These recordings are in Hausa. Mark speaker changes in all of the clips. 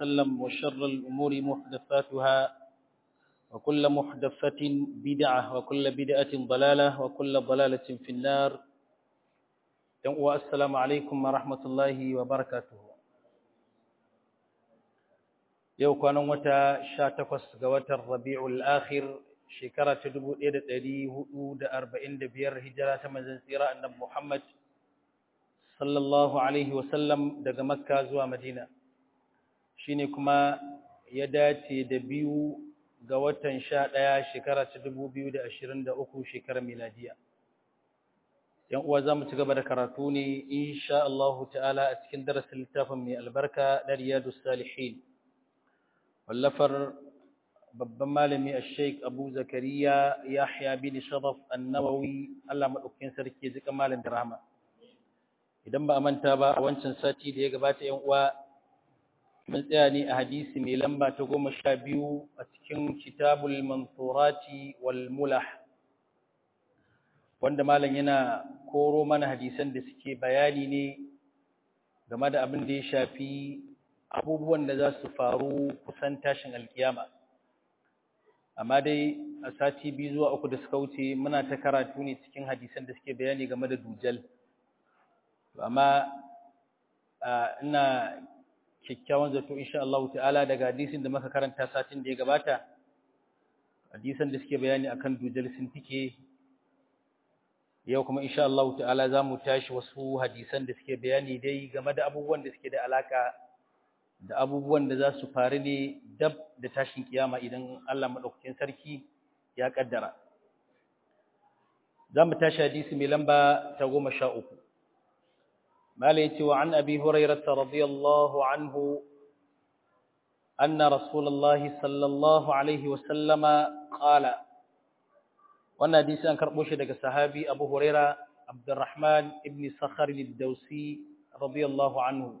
Speaker 1: وسلم وشر الأمور محدثاتها وكل محدثة بدعة وكل بدعة ضلالة وكل ضلالة في النار السلام عليكم ورحمة الله وبركاته yau kwanan wata sha takwas ga watan rabi'ul akhir shekara ta dubu ɗaya da ɗari hudu da arba'in da biyar hijira ta manzon tsira annabi Muhammad sallallahu alaihi wasallam daga makka zuwa madina shine kuma ya dace da biyu ga watan sha ɗaya shekara ta dubu biyu da ashirin da uku shekarar miladiya yan uwa za mu ci gaba da karatu ne insha Allah ta'ala a cikin darasin littafin mai albarka na riyadus salihin wallafar babban malami a sheik abu zakariya yahya bin sharaf annawawi allah maɗaukin sarki zika malam da rahama idan ba a manta ba a wancan sati da ya gabata yan uwa mun tsaya ne a hadisi mai lamba ta goma sha biyu a cikin kitabul mansurati wal mulah wanda malam yana koro mana hadisan da suke bayani ne game da abin da ya shafi abubuwan da za su faru kusan tashin alkiyama amma dai a sati biyu zuwa uku da suka wuce muna ta karatu ne cikin hadisan da suke bayani game da dujal amma ina kyakkyawan zato insha Allah ta'ala daga hadisin da muka karanta satin da ya gabata hadisan da suke bayani akan dujal sun tike yau kuma insha Allah ta'ala za mu tashi wasu hadisan da suke bayani dai game da abubuwan da suke da alaka da abubuwan da za su faru ne dab da tashin kiyama idan Allah maɗaukakin sarki ya ƙaddara. Za mu tashi hadisi mai lamba ta goma sha uku. Malai ce wa an abi hurairata radiyallahu anhu anna rasulallahi sallallahu alaihi wasallama ƙala. Wannan hadisi an karɓo shi daga sahabi Abu Huraira Abdurrahman ibn Sakhar al-Dawsi radiyallahu anhu.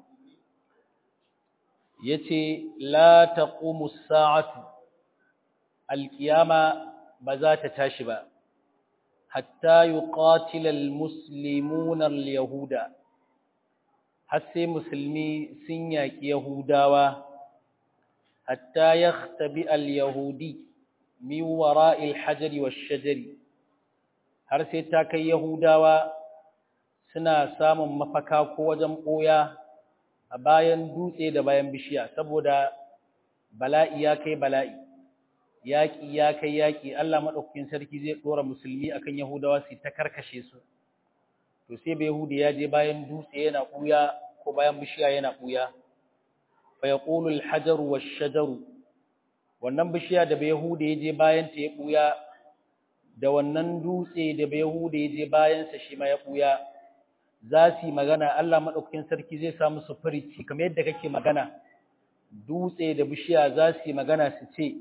Speaker 1: yace la taqumu as-sa'atu al-qiyama ba za ta tashi ba hatta yuqatila al-muslimuna al-yahuda har sai musulmi sun yaki yahudawa hatta yakhtabi al-yahudi min wara'i al-hajari wash-shajari har sai ta kai yahudawa suna samun mafaka ko wajen boya a bayan dutse da bayan bishiya saboda bala'i ya kai bala'i yaƙi ya kai yaƙi Allah maɗaukakin sarki zai ɗora musulmi akan yahudawa su ta karkashe su to sai bai yahudi ya je bayan dutse yana ɓuya ko bayan bishiya yana ɓuya fa yaqulu al-hajaru wash-shajaru wannan bishiya da bai yahudi ya je bayan ta ya ɓuya da wannan dutse da bai yahudi ya je bayan sa shi ma ya ɓuya za su yi magana Allah maɗaukakin sarki zai sa musu farici kamar yadda kake magana dutse da bishiya za su yi magana su ce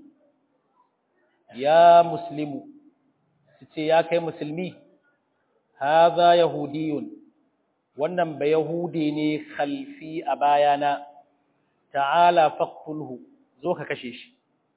Speaker 1: ya muslimu su ce ya kai musulmi haza yahudiyun wannan ba yahudi ne khalfi a bayana ta'ala faqtulhu zo ka kashe shi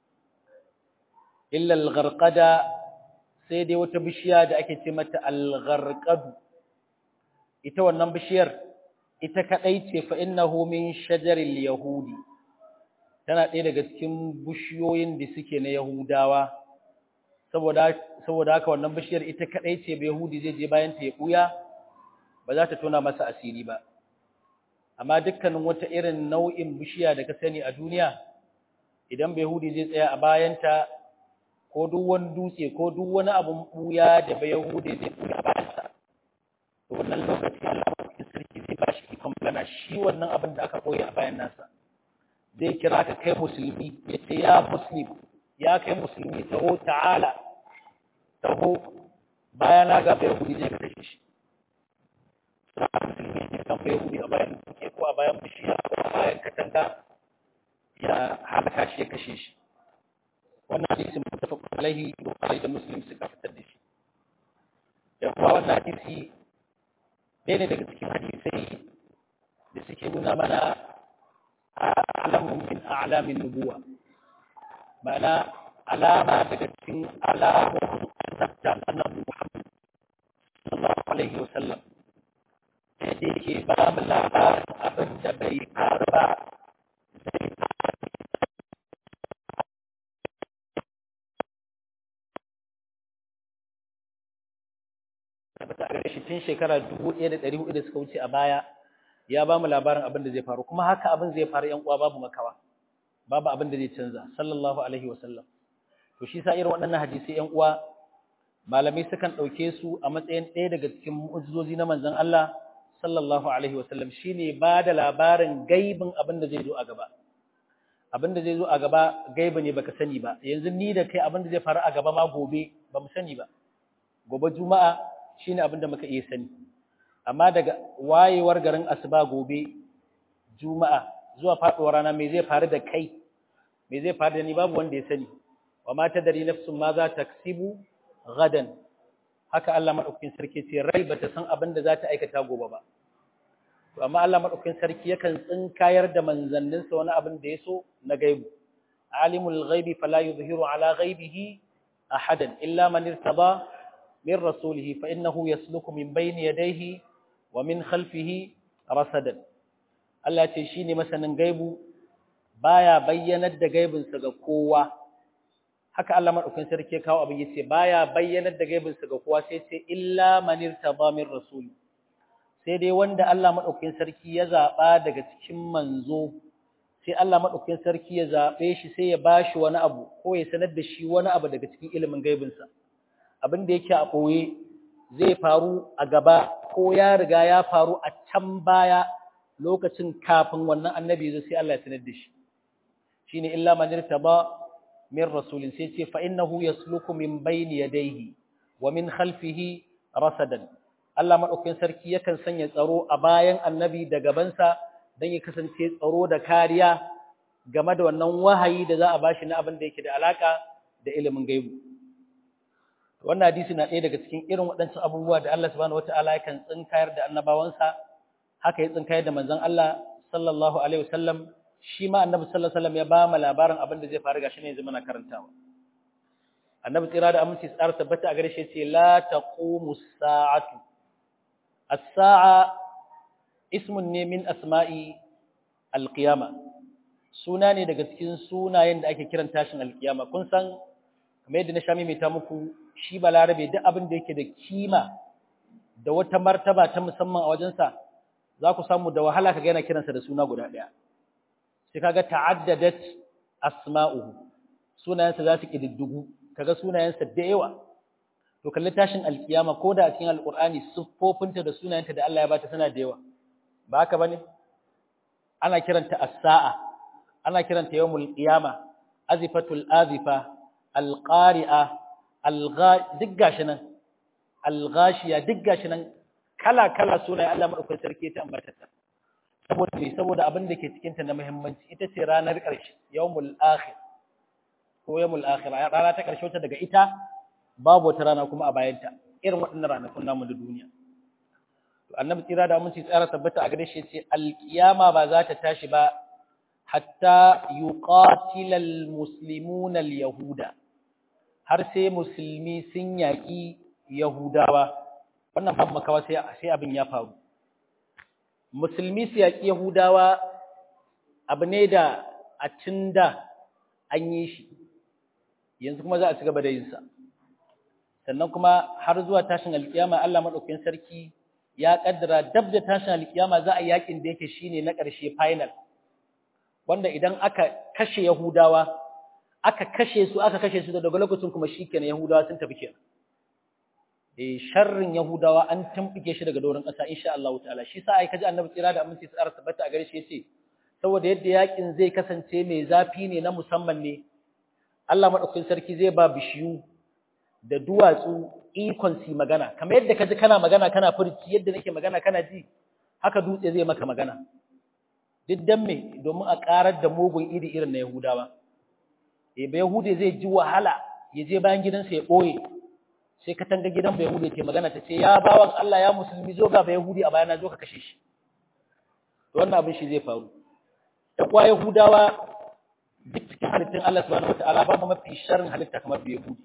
Speaker 1: illa al-gharqada sai dai wata bishiya da ake ce mata al-gharqadu ita wannan bishiyar ita kadai ce fa innahu min shajaril yahudi tana ɗaya daga cikin bishiyoyin da suke na yahudawa saboda saboda haka wannan bishiyar ita kadai ce bai yahudi zai je bayan ta ya buya ba za ta tona masa asiri ba amma dukkanin wata irin nau'in bishiya da ka sani a duniya idan bai yahudi zai tsaya a bayanta ko duk wani dutse ko duk wani abun buya da bai yahudi zai buya bayansa to wannan lokaci Allah madaukakin sarki zai ba shi ikon magana shi wannan abin da aka koya a bayan nasa zai kira ka kai musulmi ya ce ya muslim ya kai musulmi taho ta'ala taho bayan na ga bai hudi zai ka kashe shi sa musulmi ne kan bai hudi a bayan duke ko a bayan bishiya ko a bayan katanga ya halaka shi ya kashe shi wannan hadisi mutafaqun alaihi bukhari da muslim suka fitar da shi da kuma wannan hadisi ɗaya ne daga cikin hadisai da suke nuna mana alamun min a'lamin nubuwa ma'ana alama daga cikin alamun annabta annabi Muhammad sallallahu alaihi wasallam da yake ba mu labarin abin da bai faru ba zai faru tun shekara 1400 da suka wuce a baya ya ba mu labarin abin da zai faru kuma haka abin zai faru yan uwa babu makawa babu abin da zai canza sallallahu alaihi wasallam to shi sa irin waɗannan hadisi yan uwa malamai sukan ɗauke su a matsayin ɗaya daga cikin mu'ujizozi na manzon Allah sallallahu alaihi wasallam shine ba da labarin gaibin abin da zai zo a gaba abin da zai zo a gaba gaiba ne baka sani ba yanzu ni da kai abin da zai faru a gaba ma gobe ba mu sani ba gobe juma'a shine abin da muka iya sani amma daga wayewar garin asuba gobe juma'a zuwa faduwar rana me zai faru da kai me zai faru da ni babu wanda ya sani wa ma tadri nafsun ma za taksibu gadan haka Allah madaukakin sarki ce rai bata san abin da za ta aikata gobe ba to amma Allah madaukakin sarki yakan tsinkayar da manzanninsa wani abin da ya so na gaibu alimul ghaibi fala yuzhiru ala ghaibihi ahadan illa man irtaba min rasulihi fa innahu yasluku min bayni yadayhi wa min khalfihi rasadan Allah ce shine masanin gaibu baya bayyanar da gaibinsa ga kowa haka Allah madaukakin sarki ya kawo abin yace baya bayyanar da gaibinsa ga kowa sai ce illa man irtaba min rasuli sai dai wanda Allah madaukakin sarki ya zaba daga cikin manzo sai Allah madaukakin sarki ya zabe shi sai ya bashi wani abu ko ya sanar da shi wani abu daga cikin ilimin gaibinsa abin da yake a boye zai faru a gaba ko ya riga ya faru a can baya lokacin kafin wannan annabi zai sai Allah ya sanar da shi shine illa man irtaba min rasulin sai ce fa innahu yasluku min bayni yadayhi wa min khalfihi rasadan Allah madaukakin sarki yakan sanya tsaro a bayan annabi da gabansa dan ya kasance tsaro da kariya game da wannan wahayi da za a bashi na abin da yake da alaka da ilimin gaibu wannan hadisi na ɗaya daga cikin irin waɗancan abubuwa da Allah subhanahu wataala yakan tsinkayar da annabawansa haka ya tsinkayar da manzon Allah sallallahu alaihi wasallam shi ma annabi sallallahu alaihi wasallam ya ba mu labarin abin da zai faru gashi ne yanzu muna karantawa annabi tsira da aminci tsara tabbata a gare shi yace la taqumu as-sa'atu as-sa'a ismun ne min asma'i al-qiyama suna ne daga cikin sunayen da ake kiran tashin al-qiyama kun san kamar yadda na sha mai ta muku shi balarabe duk abin da yake da kima da wata martaba ta musamman a wajensa za ku samu da wahala kaga yana kiransa da suna guda ɗaya sai kaga ta'addadat asma'uhu sunayensa za su kididdugu kaga sunayensa da yawa to kalli tashin alkiyama ko da a cikin alqur'ani siffofinta da sunayenta da Allah ya bata suna da yawa ba haka bane ana kiranta as-sa'a ana kiranta yawmul qiyama azifatul azifa alqari'a algha duk gashi nan alghashiya duk gashi nan kala kala sunayen Allah madaukakin sarki ta ambata saboda me saboda abin da ke cikinta na muhimmanci ita ce ranar ƙarshe yawmul akhir ko yawmul akhir rana ta ƙarshe wata daga ita babu wata rana kuma a bayanta irin waɗannan ranakun namu da duniya to annabi tsira da mun ci tsara tabbata a gare shi ce alkiyama ba za ta tashi ba hatta yuqatila almuslimuna alyahuda har sai musulmi sun yaƙi yahudawa wannan babu makawa sai sai abin ya faru musulmi su yaƙi Yahudawa abu ne da a tun da an yi shi, yanzu kuma za a ci gaba da yinsa. Sannan kuma har zuwa tashin alkiyama Allah maɗaukin sarki ya ƙaddara dab da tashin alkiyama za a yaƙin da yake shine na ƙarshe final, wanda idan aka kashe Yahudawa, aka kashe su, aka kashe su daga lokacin kuma shi kenan Yahudawa sun tafi kenan. eh sharrin Yahudawa an tambike shi daga doron ƙasa insha Allah ta'ala shi sa ai kaji Annabi tsira da aminci tsara tabbata a gare shi yace saboda yadda yakin zai kasance mai zafi ne na musamman ne Allah madaukakin sarki zai ba bishiyu da duwatsu ikon si magana kamar yadda kaji kana magana kana furci yadda nake magana kana ji haka dutse zai maka magana duk dan me domin a karar da mugun iri irin na Yahudawa eh ba Yahude zai ji wahala ya je bayan gidansa ya boye sai katanga gidan bai hude ce magana ta ce ya bawan Allah ya musulmi zo ga bai hudi a bayana zo ka kashe shi to wannan abin shi zai faru da kwa yahudawa duk cikin halittun Allah subhanahu wataala ba mu mafi sharrin halitta kamar bai hudi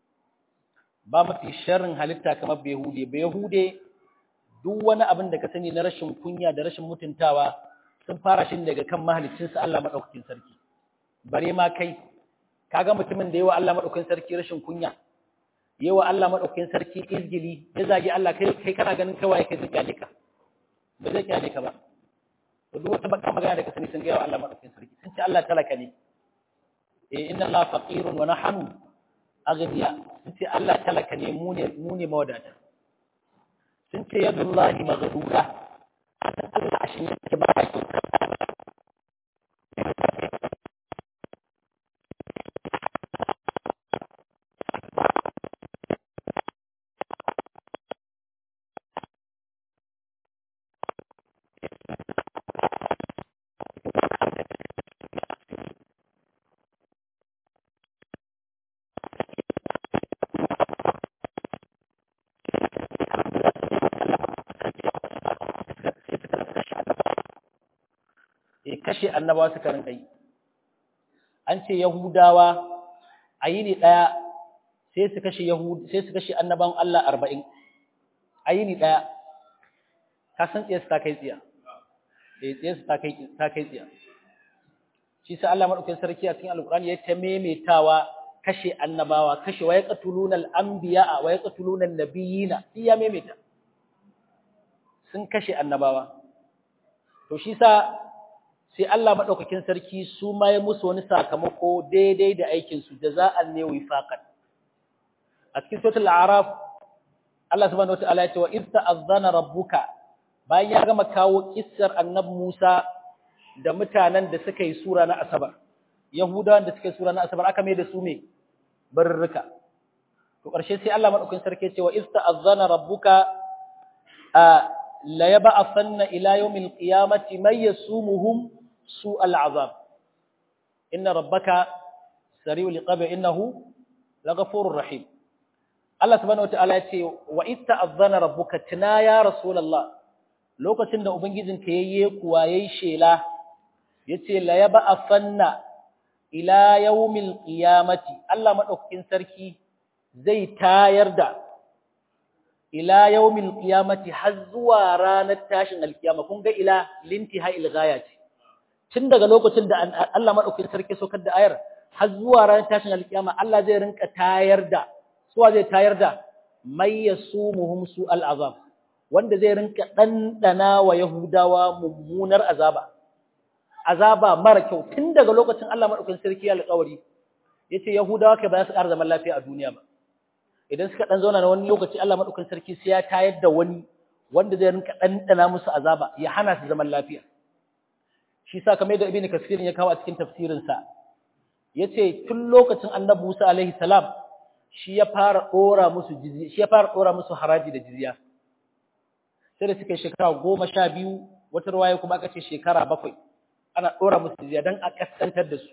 Speaker 1: ba mafi sharrin halitta kamar bai hudi bai hude duk wani abin da ka sani na rashin kunya da rashin mutuntawa sun fara shi daga kan mahaliccinsa Allah madaukakin sarki bare ma kai kaga mutumin da yawa Allah madaukakin sarki rashin kunya yawa Allah madaukakin sarki izgili ya zagi Allah kai kai kana ganin kawai kai zai kyale ka ba zai kyale ka ba to duk wata baka magana da ka sani sun ga yawa Allah madaukakin sarki sun ce Allah talaka ne eh inna Allah faqirun wa nahnu aghniya sun ce Allah talaka ne mu ne mu ne mawadata sun ce yadullahi maghdura Allah shi ne ke ba ki kashe annabawa suka rinka yi an ce yahudawa a yini ɗaya sai su kashe yahud sai su kashe annaban Allah arba'in a yini ɗaya ka san tsaye su ta kai tsiya eh tsaye su ta kai ta kai tsiya shi sai Allah madaukakin sarki a cikin alqur'ani ya ta memetawa kashe annabawa kashe wa yaqtuluna al-anbiya wa yaqtuluna an-nabiyina iya memeta sun kashe annabawa to shi sa sai Allah maɗaukakin sarki su ma ya musu wani sakamako daidai da aikinsu jaza'an ne wifaqan a cikin suratul a'raf Allah subhanahu wataala ya ce wa idh ta'azzana rabbuka bayan ya gama kawo kissar annabi Musa da mutanen da suka yi sura na asabar yahudawan da suka yi sura na asabar aka mai da su me barrika to ƙarshe sai Allah maɗaukakin sarki ya ce wa idh ta'azzana rabbuka la yab'athanna ila yawmil qiyamati may yasumuhum سوء العذاب إن ربك سريع العقاب إنه لغفور رحيم الله سبحانه وتعالى يقول وإذ تأذن ربك تنا يا رسول الله lokacin da ubangijinka yayye kuwa yayi shela yace la yab'athanna ila yawmil qiyamati Allah madaukakin sarki zai tayar da ila yawmil qiyamati har zuwa ranar tashin alkiyama kun ga ila lintiha ilghayati tun daga lokacin da Allah maɗaukakin sarki saukar da ayar har zuwa ranar tashin alkiyama Allah zai rinka tayar da suwa zai tayar da may yasumuhum su al'azab wanda zai rinka ɗanɗana wa Yahudawa mummunar azaba azaba mara kyau tun daga lokacin Allah maɗaukakin sarki ya alƙawari yace Yahudawa kai ba za su ƙara zaman lafiya a duniya ba idan suka ɗan zauna na wani lokaci Allah maɗaukakin sarki sai ya tayar da wani wanda zai rinka ɗanɗana musu azaba ya hana su zaman lafiya shi sa kamar da ibnu kasir ya kawo a cikin tafsirin sa yace tun lokacin annabi Musa alaihi salam shi ya fara dora musu jizya shi ya fara dora musu haraji da jizya sai da suka shekara 12 wata ruwaya kuma aka ce shekara 7 ana dora musu jizya dan a kaskantar da su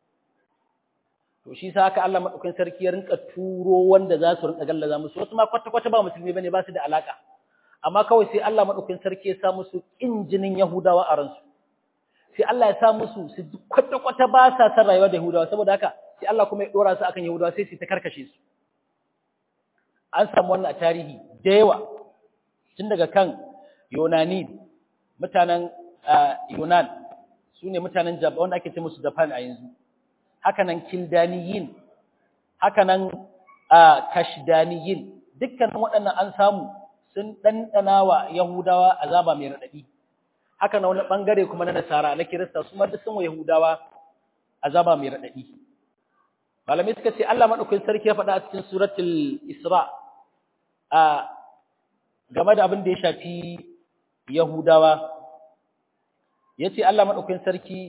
Speaker 1: to shi sa haka Allah madaukakin sarki ya rinka turo wanda za su rinka gallaza musu wasu ma kwata kwata ba musulmi bane ba su da alaka amma kawai sai Allah madaukakin sarki ya sa musu kin jinin Yahudawa a ransu sai Allah ya sa musu su kwata-kwata ba sa san rayuwa da Yahudawa saboda haka sai Allah kuma ya dora su akan Yahudawa sai su ta karkashe su an samu wannan a tarihi da yawa tun daga kan Yunani mutanen Yunan su ne mutanen Japan wanda ake ce musu Japan a yanzu haka nan Kildaniyin haka nan Kashdaniyin dukkan waɗannan an samu sun ɗanɗana wa Yahudawa azaba mai raɗaɗi haka na wani ɓangare kuma na nasara na kirista su ma duk sun wa yahudawa azaba mai raɗaɗi malamai suka ce Allah maɗaukakin sarki ya faɗa a cikin suratul isra a game da abin da ya shafi yahudawa ya ce Allah maɗaukakin sarki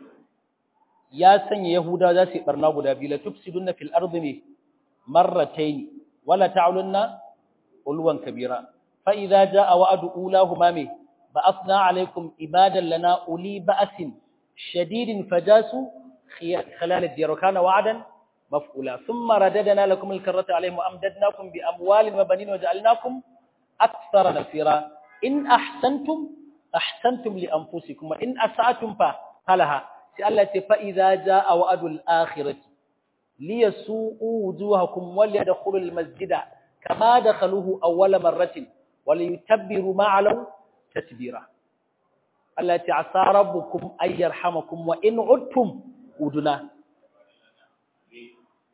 Speaker 1: ya sanya yahudawa za su yi ɓarna guda biyu la tufsidunna fil ardi ne marratayn wala ta'lunna ulwan kabira fa idza jaa wa'du ulahuma me بعثنا عليكم عبادا لنا أولي بأس شديد فجاسوا خلال الديار وكان وعدا مفعولا ثم رددنا لكم الكرة عليهم وأمددناكم بأموال وبنين وجعلناكم أكثر نفيرا إن أحسنتم أحسنتم لأنفسكم وإن أسعتم فلها سألت فإذا جاء وعد الآخرة ليسوءوا وجوهكم وليدخلوا المسجد كما دخلوه أول مرة وليتبروا ما علوا tatbira Allah ya asa rabbukum ay yarhamakum wa in udtum uduna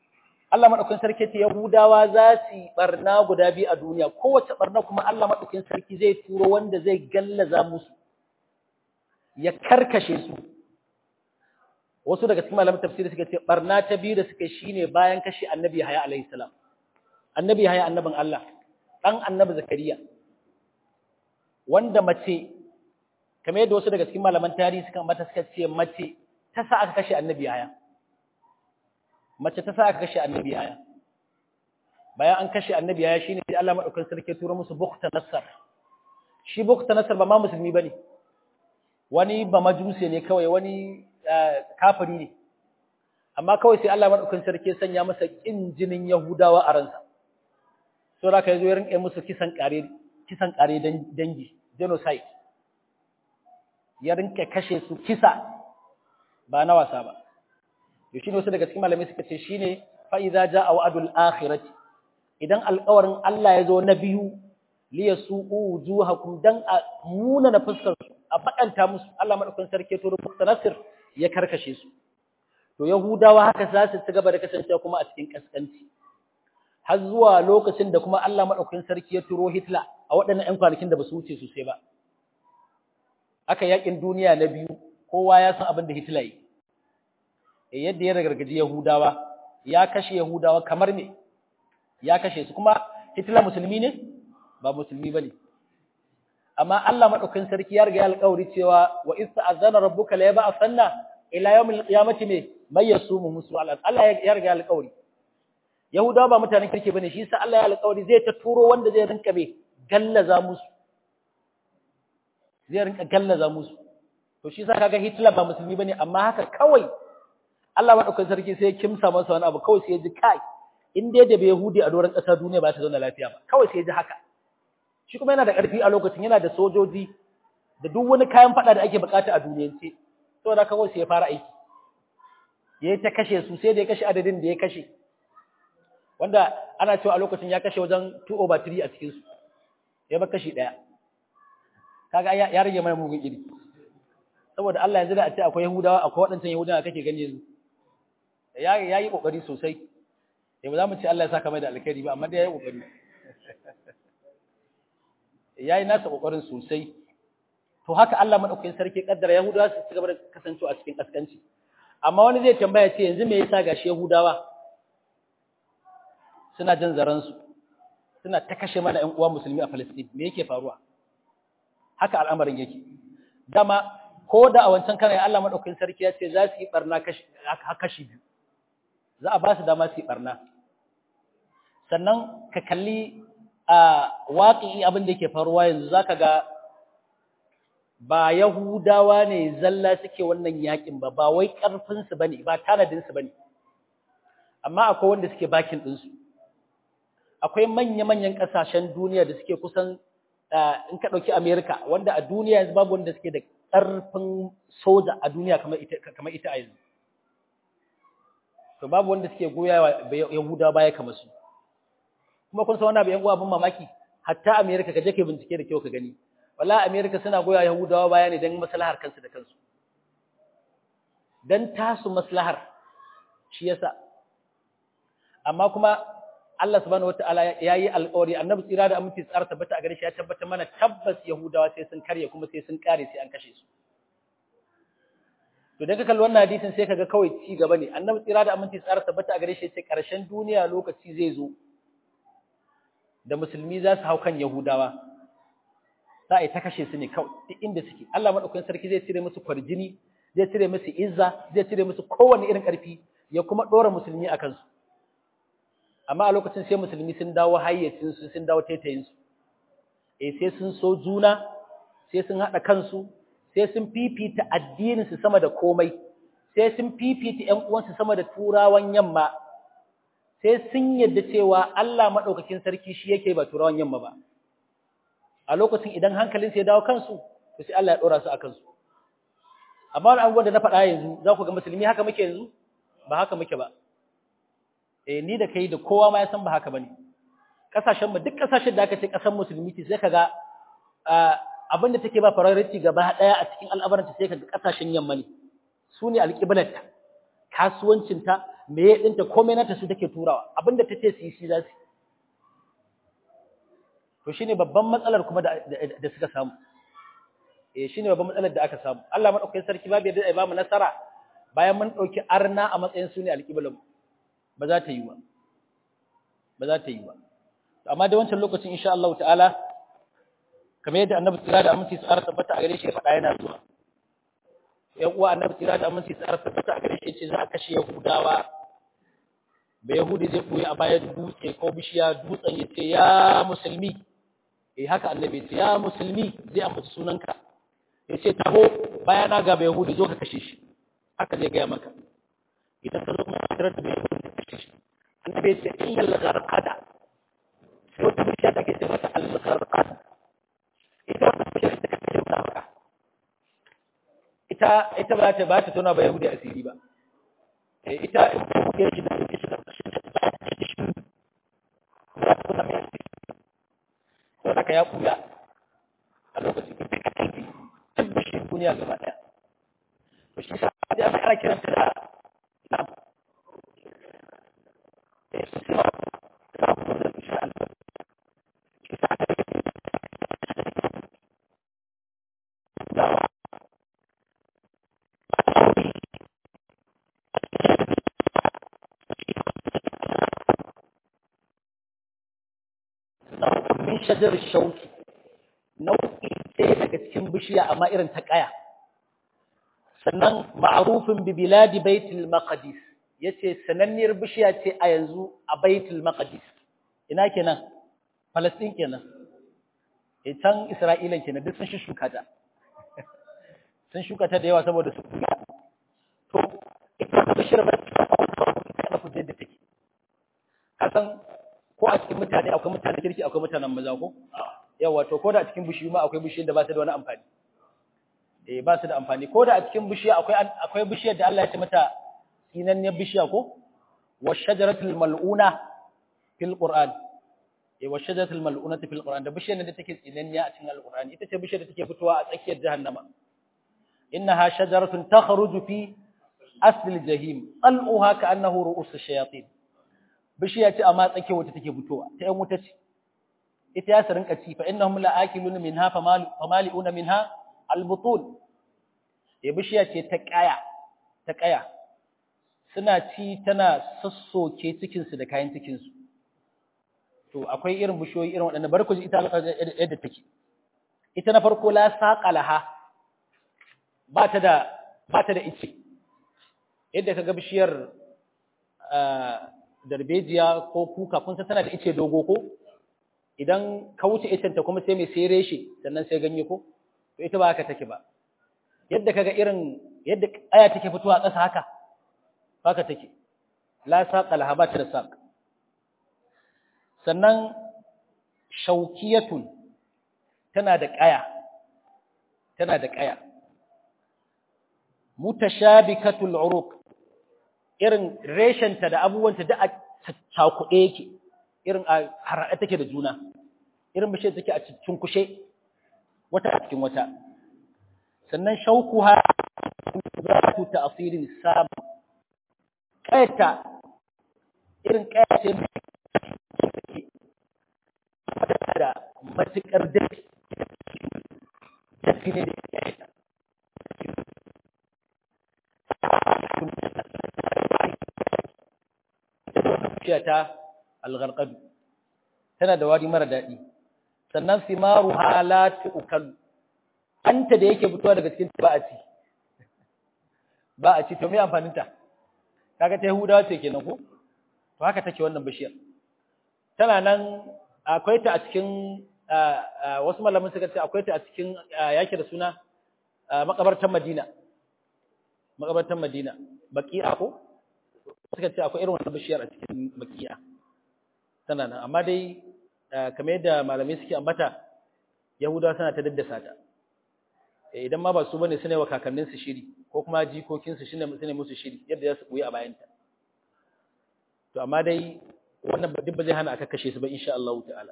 Speaker 1: Allah madaukakin sarki ce Yahudawa za su yi barna guda biyu a duniya kowace barna kuma Allah madaukakin sarki zai turo wanda zai gallaza musu ya karkashe su wasu daga cikin malaman tafsiri suka ce barna ta biyu da suka shine bayan kashe annabi Yahya alaihi salam annabi Yahya annabin Allah dan annabi Zakariya wanda mace kamar yadda wasu daga cikin malaman tarihi suka mata suka ce mace ta sa aka kashe annabi Yahya mace ta sa aka kashe annabi Yahya bayan an kashe annabi Yahya shine sai Allah madaukakin sarki tura musu bukta nasar shi bukta nasar ba ma musulmi bane wani ba majuse ne kawai wani kafiri ne amma kawai sai Allah madaukakin sarki sanya masa kin jinin Yahudawa a ransa so da kai zo ya rinka musu kisan kare kisan kare dangi genocide ya rinka kashe su kisa ba na wasa ba to shine wasu daga cikin malamai suka ce shine fa idza jaa wa'dul akhirati idan alƙawarin Allah ya zo na biyu li yasu'u wujuhakum dan a muna na fuskar su a bakanta musu Allah madaukakin sarki to rubuta nasir ya karkashe su to yahudawa haka za su ci gaba da kasancewa kuma a cikin kaskanci har zuwa lokacin da kuma Allah madaukakin sarki ya turo Hitler a waɗannan ƴan kwanakin da ba su wuce sosai ba aka yakin duniya na biyu kowa ya san abin da Hitler yi yadda ya ragargaji Yahudawa ya kashe Yahudawa kamar me ya kashe su kuma Hitler musulmi ne ba musulmi bane amma Allah madaukakin sarki ya riga ya alƙawari cewa wa ista'azana rabbuka la yab'athanna ila yawmil qiyamati me may yasumu musu Allah ya riga ya alƙawari Yahudawa ba mutanen kirki bane shi yasa Allah ya alƙawari zai ta turo wanda zai rinka be gallaza musu zai rinka gallaza musu to shi yasa kaga Hitler ba musulmi bane amma haka kawai Allah madaukakin sarki sai ya kimsa masa wani abu kawai sai ya ji kai in dai da bai Yahudi a doron ƙasar duniya ba ta zauna lafiya ba kawai sai ya ji haka shi kuma yana da ƙarfi a lokacin yana da sojoji da duk wani kayan fada da ake bukata a duniyance saboda kawai sai ya fara aiki yayi ta kashe su sai da ya kashe adadin da ya kashe wanda ana cewa a lokacin ya kashe wajen 2 over 3 a cikin su ya ba kashi daya kaga ya rage mana mugun iri saboda Allah yanzu da a ce akwai Yahudawa akwai waɗancan Yahudawa kake gani yanzu ya yi kokari sosai eh ba za mu ce Allah ya saka mai da alkhairi ba amma dai ya yi kokari ya yi nasa kokarin sosai to haka Allah madaukakin sarki kaddara Yahudawa su ci gaba da kasancewa a cikin kaskanci amma wani zai tambaya ce yanzu me yasa gashi Yahudawa suna jin zaransu suna ta kashe mana ƴan uwa musulmi a Palestine me yake faruwa haka al'amarin yake dama ko da a wancan kana Allah madaukakin sarki ya ce za su yi barna kashi kashi biyu za a ba su dama su yi barna sannan ka kalli a waƙi abin da yake faruwa yanzu zaka ga ba Yahudawa ne zalla suke wannan yakin ba ba wai ƙarfin su bane ba tanadin su bane amma akwai wanda suke bakin din su akwai manya-manyan ƙasashen duniya da suke kusan in ka ɗauki Amerika wanda a duniya yanzu babu wanda suke da ƙarfin soja a duniya kamar ita kamar ita a yanzu to babu wanda suke goya wa Yahudawa baya kamar su kuma kun san wannan bai yan uwa abin mamaki hatta America ka je ka bincike da kyau ka gani wallahi America suna goya Yahudawa baya ne dan maslahar kansu da kansu dan tasu maslahar shi yasa amma kuma Allah subhanahu wataala yayi alƙawari annabi tsira da aminci tsara tabbata a gare shi ya tabbata mana tabbas Yahudawa sai sun karye kuma sai sun kare sai an kashe su to daga kalli wannan hadisin sai kaga kawai ci gaba ne annabi tsira da aminci tsara tabbata a gare shi ya ce ƙarshen duniya lokaci zai zo da musulmi za su hau kan Yahudawa, za a yi ta kashe su ne kawai duk inda suke. Allah maɗaukakin sarki zai cire musu kwarjini, zai cire musu izza, zai cire musu kowane irin ƙarfi, ya kuma ɗora musulmi a kansu. Amma a lokacin sai musulmi sun dawo hayyacinsu, sun dawo taitayinsu. E sai sun so juna, sai sun haɗa kansu, sai sun fifita addininsu sama da komai, sai sun fifita ‘yan uwansu sama da turawan yamma, sai sun yadda cewa Allah maɗaukakin sarki shi yake ba turawan yamma ba. A lokacin idan hankalin sai dawo kansu, to sai Allah ya ɗora su a kansu. Amma wani abubuwan da na faɗa yanzu, za ku ga musulmi haka muke yanzu? Ba haka muke ba. Eh ni da kai da kowa ma ya san ba haka bane. Kasashen mu duk kasashen da aka ce kasan musulmi ce sai kaga abin da take ba priority gaba ɗaya a cikin al'amuran sai kaga kasashen yamma ne. Su ne alƙiblarta, kasuwancinta, me ya dinta komai nata su take turawa abinda ta ce su yi shi za su to shine babban matsalar kuma da da suka samu eh shine babban matsalar da aka samu Allah madaukakin sarki babu yadda ya ba mu nasara bayan mun dauki arna a matsayin su ne alƙiblan ba za ta yi ba ba za ta yi ba amma da wancan lokacin insha Allah ta'ala kamar yadda annabi tsira da aminci tsara tabbata a gare shi ya faɗa yana zuwa yan uwa annabi tsira da aminci tsara tabbata a gare shi ce za a kashe yahudawa ba yahudi zai koyi a bayan dutse ko bishiya dutsen ya ce ya musulmi eh haka annabi ce ya musulmi zai ambaci sunanka ya ce taho bayana ga ba yahudi zo ka kashe shi haka zai gaya maka idan ka zo kuma ka tarar da ba yahudi ka kashe shi annabi ya ce illal gharqada sai wata bishiya take ce mata al-gharqada ita wata bishiya take ce mata ita ita ba ta ba ta tona ba yahudi asiri ba eh ita ya shi da shi da shi da shi ba ta tona ba to haka ya kula a lokacin da take kai tabbashin duniya gaba daya to shi sa da aka kiranta da na eh sai ba ta kuma da insha Allah shi sa da min shajar shauki nau'i ɗaya daga cikin bishiya amma irin ta ƙaya sannan ma'arufin bi biladi baitul maqdis yace sananniyar bishiya ce a yanzu a baitul maqdis ina kenan Palestine kenan eh can Isra'ila kenan duk sun shuka ta sun shuka ta da yawa saboda su to ita bishiyar ba ta ta ku da take kasan ko a cikin mutane akwai mutanen kirki akwai mutanen maza ko yawa to ko da a cikin bishiyu ma akwai bishiyar da ba su da wani amfani eh ba su da amfani ko da a cikin bishiya akwai akwai bishiyar da Allah ya ce mata sinanniyar bishiya ko wa shajaratul mal'una fil qur'an eh wa shajaratul mal'unati fil qur'an da bishiyar da take tsinanniya a cikin alqur'ani ita ce bishiyar da take fitowa a tsakiyar jahannama innaha shajaratun takhruju fi asli jahim qal'uha ka'annahu ru'us ash-shayatin bishiya ce amma tsake wata take fitowa ta yan wuta ce ita ya rinka ci fa innahum la'akilun minha famali'una minha albutun ya bishiya ce ta kaya ta kaya suna ci tana sassoke cikin su da kayan cikin su to akwai irin bishiyoyi irin waɗannan barku ji ita yadda take ita na farko la saqalaha ba ta da ba ta da ice yadda kaga bishiyar darbejiya ko kuka kun san tana da ice dogo ko idan ka wuce icen ta kuma sai mai sai reshe sannan sai ganye ko to ita ba haka take ba yadda kaga irin yadda aya take fitowa a ƙasa haka haka take la saqa laha ba ta da saq sannan shaukiyatun tana da ƙaya tana da ƙaya mutashabikatul uruq irin reshenta da abubuwanta da a cakuɗe yake irin a harhaɗe take da juna irin bishiyar take a cikin kushe wata a cikin wata sannan shaukuha zatu ta'sirin sam kaita irin kaita da matukar dafi dafi ne da kaita bishiya ta algharqadu tana da wari mara daɗi sannan simaru halatu ukal anta da yake fitowa daga cikin ba a ci ba a ci to me amfanin ta kaga ta yahudawa ce kenan ko to haka take wannan bishiyar tana nan akwai ta a cikin wasu malamin suka ce akwai ta a cikin yake da suna makabartan Madina makabartan Madina baqi'a ko suka ce akwai irin wannan bishiyar a cikin baqi'a tana nan amma dai kamar yadda malamai suke ambata yahudawa suna ta daddasa ta idan ma ba su bane suna wa kakannin su shiri ko kuma jikokin su shine sune musu shiri yadda za su koyi a bayan ta to amma dai wannan duk ba zai hana aka kashe su ba insha Allah ta'ala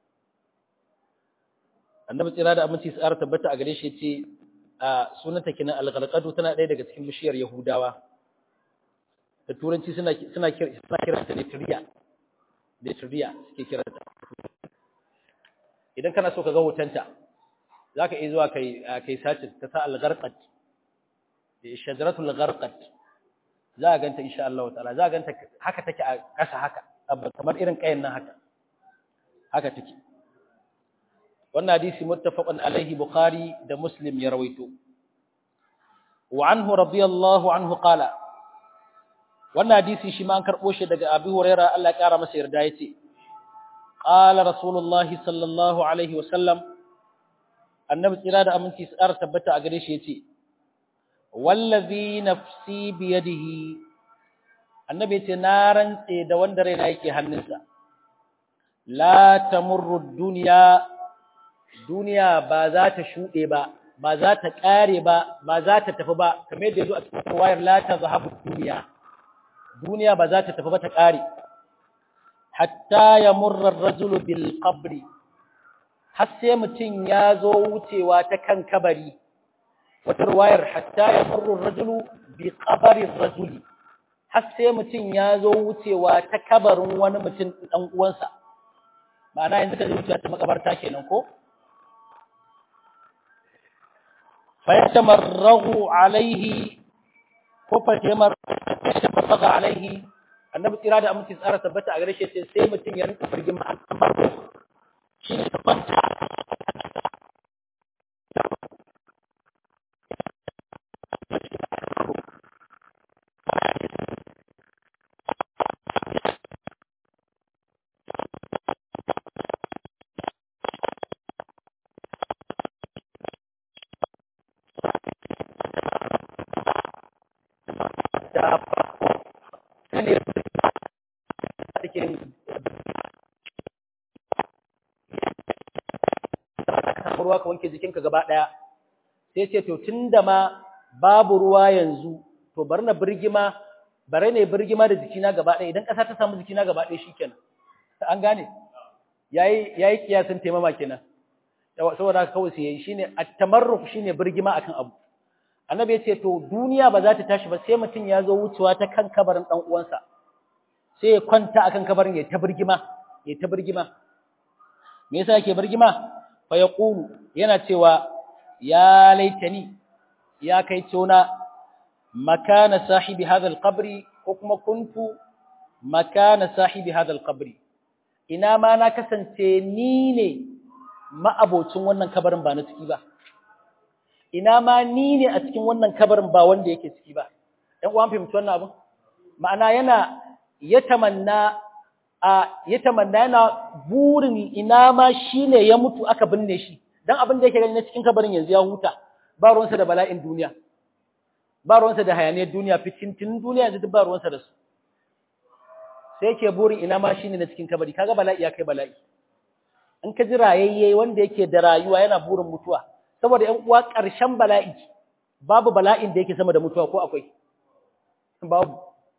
Speaker 1: annabi tsira da aminci tsara tabbata a gare shi yace a sunanta kinan al-ghalqadu tana ɗaya daga cikin bishiyar yahudawa da turanci suna suna kira suna kiranta letria letria suke kiranta idan kana so ka ga hotonta zaka iya zuwa kai kai search ka sa al-gharqat shajaratul gharqat za a ganta insha Allah ta'ala za a ganta haka take a ƙasa haka kamar irin kayan nan haka haka take wannan hadisi muttafaqun alaihi bukhari da muslim ya rawaito wa anhu radiyallahu anhu qala wannan hadisi shi ma an karbo shi daga Abi Hurairah Allah ya kara masa yarda yace qala rasulullah sallallahu alaihi wa sallam annabi tsira da aminci tsara tabbata a gare shi yace wallazi nafsi biyadihi annabi yace na rantse da wanda raina yake hannunsa la tamurru dunya duniya ba za ta shuɗe ba ba za ta ƙare ba ba za ta tafi ba kamar yadda yazo a cikin wayar la ta zahabu duniya duniya ba za ta tafi ba ta ƙare hatta yamurra ar-rajulu bil qabri har sai mutum ya zo wucewa ta kan kabari wata ruwayar hatta yamurra ar-rajulu bi qabri ar-rajuli har sai mutum ya zo wucewa ta kabarin wani mutum dan uwansa ma'ana yanzu ka wucewa ta makabarta kenan ko فيتمرغ عليه فيتمرغ عليه annabi tsira da aminci tsara tabbata a gare shi sai mutum ya rinka firgin ma shi ne kwanta ruwa ka wanke jikinka gaba ɗaya sai ce to tunda ma babu ruwa yanzu to bari na birgima bari ne birgima da jikina gaba ɗaya idan ƙasa ta samu jikina gaba ɗaya shikenan an gane yayi yayi kiyasin taimama kenan saboda haka kawai sai yayi shine at-tamarruf shine birgima akan abu annabi ya ce to duniya ba za ta tashi ba sai mutum ya zo wucewa ta kan kabarin dan uwansa sai ya kwanta akan kabarin ya ta birgima ya ta birgima me yasa yake birgima fa yaqulu yana cewa ya laitani ya kai tona makana sahibi hadha alqabri ko kuma kuntu makana sahibi hadha alqabri ina ma na kasance ni ne ma'abocin wannan kabarin ba na ciki ba ina ma ni ne a cikin wannan kabarin ba wanda yake ciki ba ɗan uwan fahimci wannan abin ma'ana yana ya tamanna a ya tamanna yana burin ina ma shine ya mutu aka binne shi dan abin da yake gani na cikin kabarin yanzu ya huta ba ruwansa da bala'in duniya ba ruwansa da hayaniyar duniya fitintin duniya yanzu duk ba ruwansa da su sai yake burin ina ma shine na cikin kabari kaga bala'i ya kai bala'i in ka ji rayayye wanda yake da rayuwa yana burin mutuwa saboda ƴan uwa ƙarshen bala'i babu bala'in da yake sama da mutuwa ko akwai babu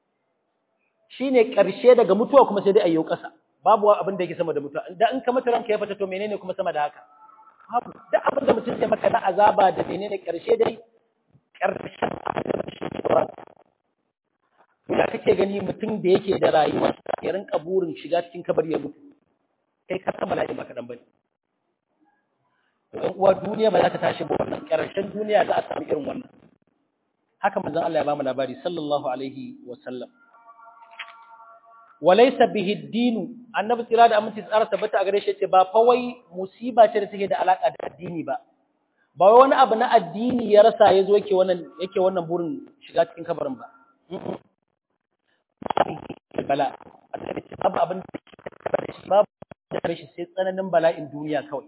Speaker 1: shine ƙarshe daga mutuwa kuma sai dai ayyo ƙasa babu abin da yake sama da mutuwa da in ka mutu ranka ya fita to menene kuma sama da haka babu duk abin da mutum sai maka na azaba da menene ƙarshe dai ƙarshen ya kake gani mutum da yake da rayuwa ya rinka burin shiga cikin kabari ya mutu kai ka san bala'i ba kaɗan bane ɗan uwa duniya ba za ta tashi ba wannan ƙarshen duniya za a samu irin wannan haka manzon Allah ya ba mu labari sallallahu alaihi wa sallam walaysa bihi dinu annabi tsira da aminci tsara tabbata a gare shi ce ba fa wai musiba ce da take da alaka da addini ba ba wai wani abu na addini ya rasa ya zo yake wannan yake wannan burin shiga cikin kabarin ba bala babu abin da babu da shi sai tsananin bala'in duniya kawai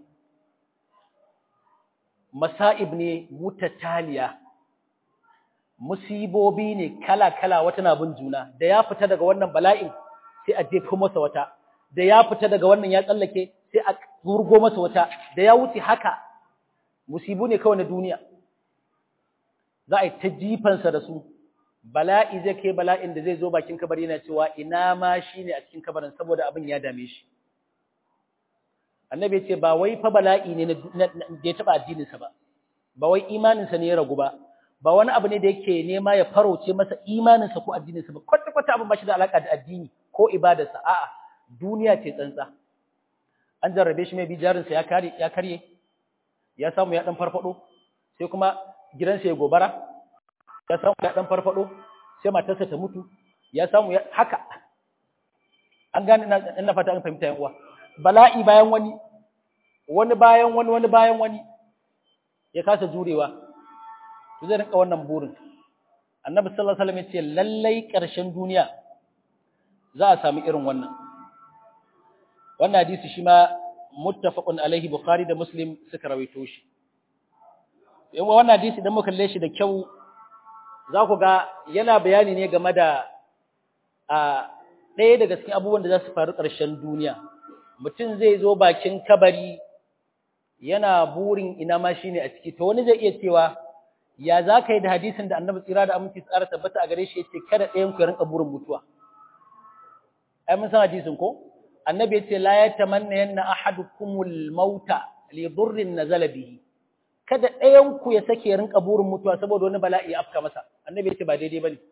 Speaker 1: masa'ib ne mutataliya musibobi ne kala-kala wata na bin juna da ya fita daga wannan bala'in sai a jefo masa wata da ya fita daga wannan ya tsallake sai a zurgo masa wata da ya wuce haka musibu ne kawai na duniya za a yi ta jifansa da su bala'i zai kai bala'in da zai zo bakin kabari yana cewa ina ma shi ne a cikin kabarin saboda abin ya dame shi annabi ya ce ba wai fa bala'i ne da ya taɓa addininsa ba ba wai imaninsa ne ya ragu ba ba wani abu ne da yake nema ya farauce masa imaninsa ko addininsa ba kwata kwata abin ba shi da alaka da addini ko ibadarsa a'a duniya ce tsantsa an jarrabe shi mai bi jarinsa ya kare ya karye ya samu ya dan farfado sai kuma gidansa ya gobara ya samu ya dan farfado sai matarsa ta mutu ya samu ya haka an gane ina fata an fahimta yan uwa bala'i bayan wani wani bayan wani wani bayan wani ya kasa jurewa to zai rinka wannan burin annabi sallallahu alaihi wasallam ya ce lallai ƙarshen duniya za a samu irin wannan wannan hadisi shi ma muttafaqun alaihi bukhari da muslim suka rawaito shi yan wannan hadisi idan muka kalle shi da kyau za ku ga yana bayani ne game da a ɗaya daga cikin abubuwan da za su faru ƙarshen duniya mutum zai zo bakin kabari yana burin ina ma shine a ciki to wani zai iya cewa ya za ka yi da hadisin da annabi tsira da aminci tsara tabbata a gare shi yace kada ɗayan ku ya rinka burin mutuwa ai mun san hadisin ko annabi yace la yatamanna yanna ahadukumul mauta li dhurrin nazala bihi kada ɗayan ku ya sake ya rinka burin mutuwa saboda wani bala'i ya afka masa annabi yace ba daidai bane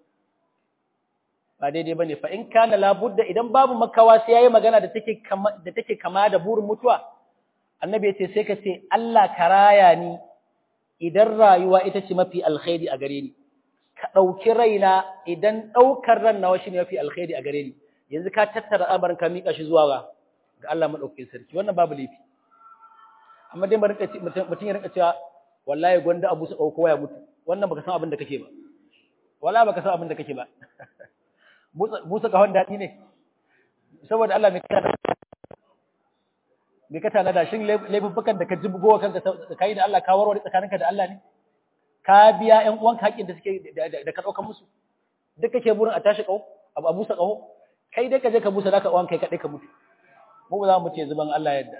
Speaker 1: ba daidai bane fa in kana labudda idan babu makawa sai yayi magana da take kama da take kama da burin mutuwa annabi yace sai ka ce Allah ka raya ni idan rayuwa ita ce mafi alkhairi a gare ni ka dauki raina idan daukar ran nawa shine mafi alkhairi a gare ni yanzu ka tattara abarin ka mika shi zuwa ga ga Allah madaukakin sarki wannan babu laifi amma dai mutum ya rinka cewa wallahi gwanda abu su dauko ya mutu wannan baka san abin da kake ba wala baka san abin da kake ba busa kahon daɗi ne saboda Allah mai kana mai ka tana da shin laifuffukan da ka jibgo kanka da kai da Allah ka warware tsakaninka da Allah ne ka biya ƴan uwanka haƙƙin da suke da ka ɗauka musu duk kake burin a tashi ƙaho abu a busa ƙaho kai dai ka je ka busa naka uwan kai kaɗai ka mutu mu ba za mu ce zuban Allah yadda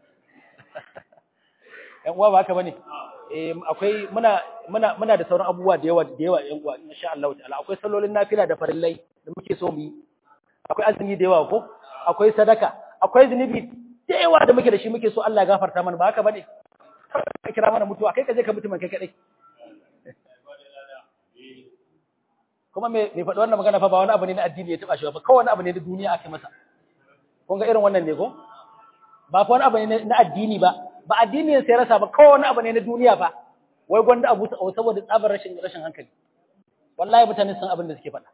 Speaker 1: ƴan uwa ba haka bane eh akwai muna muna muna da sauran abubuwa da yawa da yawa ƴan uwa insha Allah ta'ala akwai sallolin nafila da farillai da muke so mu yi akwai azumi da yawa ko akwai sadaka akwai zunubi da yawa da muke da shi muke so Allah ya gafarta mana ba haka bane ka kira mana mutuwa kai ka je ka mutu man kai kadai kuma me me faɗi wannan magana fa ba wani abu ne na addini ya taba shi ba kawai wani abu ne na duniya ake masa kun ga irin wannan ne ko ba fa wani abu ne na addini ba ba addini sai rasa ba kawai wani abu ne na duniya fa wai gwanda abu saboda tsabar rashin rashin hankali wallahi mutane sun abin da suke faɗa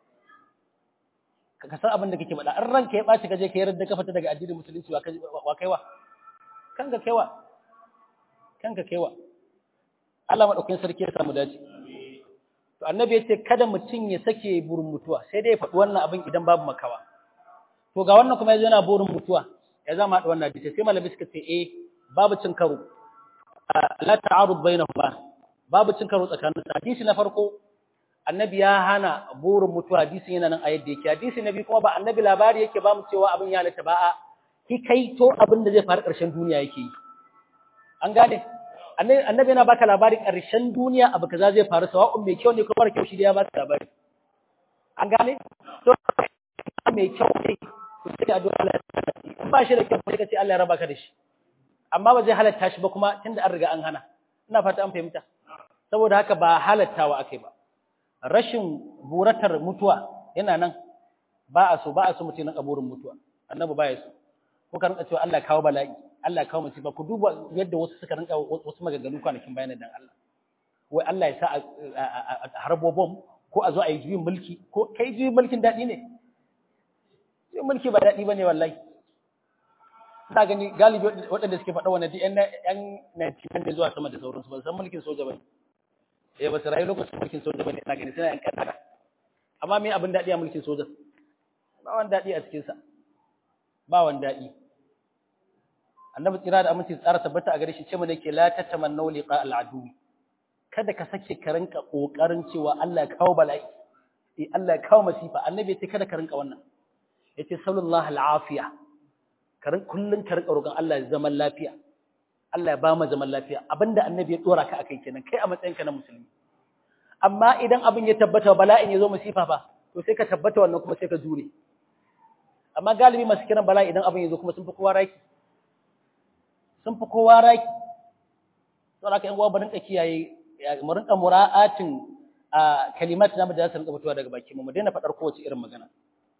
Speaker 1: ka san abin da kake faɗa an ranka ya ɓaci ka je ka yarda ka fita daga addinin musulunci wa kaiwa kanka kaiwa kanka kaiwa Allah madaukakin sarki ya samu dace to annabi ya ce kada mutum ya sake burin mutuwa sai dai ya faɗi wannan abin idan babu makawa to ga wannan kuma yanzu yana burin mutuwa ya zama haɗa wannan hadisi sai malami suka ce eh babu cin karo la ta'arud bainahuma babu cin karo tsakanin hadisi na farko annabi ya hana burin mutuwa hadisin yana nan a yadda yake hadisi na biyu kuma ba annabi labari yake ba mu cewa abin ya halatta ba a hikaito abin da zai faru ƙarshen duniya yake yi an gane annabi yana baka labarin ƙarshen duniya abu kaza zai faru sawa'un mai kyau ne ko mara kyau shi da ya baka labari an gane to mai kyau ne ku sai addu'a Allah in ba shi da kyau sai ka ce Allah ya raba ka da shi amma ba zai halatta shi ba kuma tunda an riga an hana ina fata an fahimta saboda haka ba halattawa akai ba rashin buratar mutuwa yana nan ba a so ba a so mutum na kaburin mutuwa annabi ba ya so ko ka rinka cewa Allah kawo bala'i Allah kawo musiba ku duba yadda wasu suka rinka wasu maganganu kwanakin bayan dan Allah wai Allah ya sa a harbo bom ko a zo a yi juyin mulki ko kai juyin mulkin daɗi ne juyin mulki ba daɗi bane wallahi ina gani galibi waɗanda suke faɗa wannan yan yan 99 da zuwa sama da sauransu ba san mulkin soja bane eh ba su rayu lokacin mulkin soja bane ina gani suna yan kadara amma me abin daɗi a mulkin soja ba wani daɗi a cikin sa ba wani daɗi annabi tsira da aminci tsara tabbata a gare shi ce mu nake la tatamannu liqa al'adu kada ka sake ka rinka kokarin cewa Allah ya kawo bala'i eh Allah ya kawo masifa annabi ya ce kada ka rinka wannan yace sallallahu al'afiya ka rinka kullun ka rinka roƙon Allah ya zaman lafiya Allah ya ba mu zaman lafiya abinda annabi ya dora ka akai kenan kai a matsayinka na musulmi amma idan abin ya tabbata bala'in ya zo masifa ba to sai ka tabbata wannan kuma sai ka jure amma galibi masu kiran bala'i idan abin ya zo kuma sun fi kowa raki sun fi kowa raki sau da ka yan uwa ba rinka kiyaye mu rinka mura'atin a kalimat namu da za su rinka fitowa daga bakin mu mu daina faɗar kowace irin magana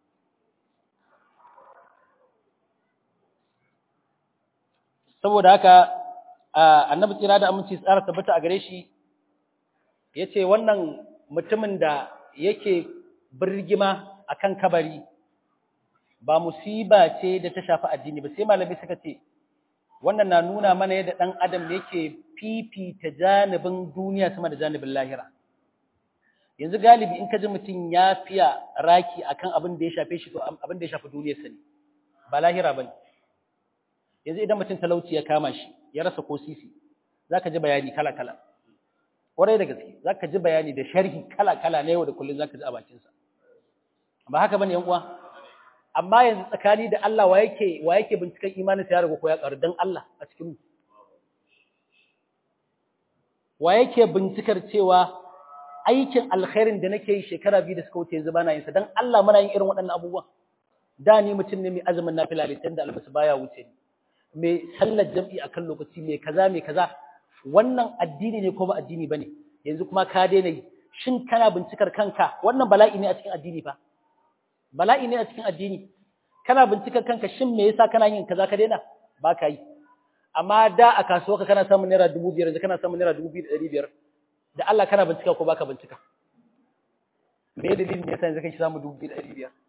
Speaker 1: saboda haka annabi tsira da aminci tsara tabbata a gare shi yace wannan mutumin da yake birgima akan kabari ba musiba ce da ta shafi addini ba sai malami suka ce wannan na nuna mana yadda dan adam yake fifita janibin duniya sama da janibin lahira yanzu galibi in ka ji mutum ya fiya raki akan abin da ya shafe shi to abin da ya shafi duniyarsa ne ba lahira bane yanzu idan mutum talauci ya kama shi ya rasa ko sisi zaka ji bayani kala kala kwarai da gaske zaka ji bayani da sharhi kala kala na yau da kullun zaka ji a bakin sa ba haka bane yan uwa amma yanzu tsakani da Allah wa yake wa yake binciken imanin sa ya riga ko ya karu dan Allah a cikin mu wa yake bincikar cewa aikin alkhairin da nake yi shekara biyu da suka wuce yanzu bana yin sa dan Allah muna yin irin waɗannan abubuwan da ni mutum ne mai azumin nafila litan da albasu baya wuce ni mai sallar jam'i akan lokaci mai kaza mai kaza wannan addini ne ko ba addini bane yanzu kuma ka daina yi shin kana bincikar kanka wannan bala'i ne a cikin addini fa bala'i ne a cikin addini kana bincikar kanka shin me yasa kana yin kaza ka daina ba ka yi amma da a kasuwa ka kana samun naira dubu biyar yanzu kana samun naira dubu biyu da ɗari biyar da Allah kana bincika ko baka bincika me dalilin da yasa yanzu kake samu dubu biyu da ɗari biyar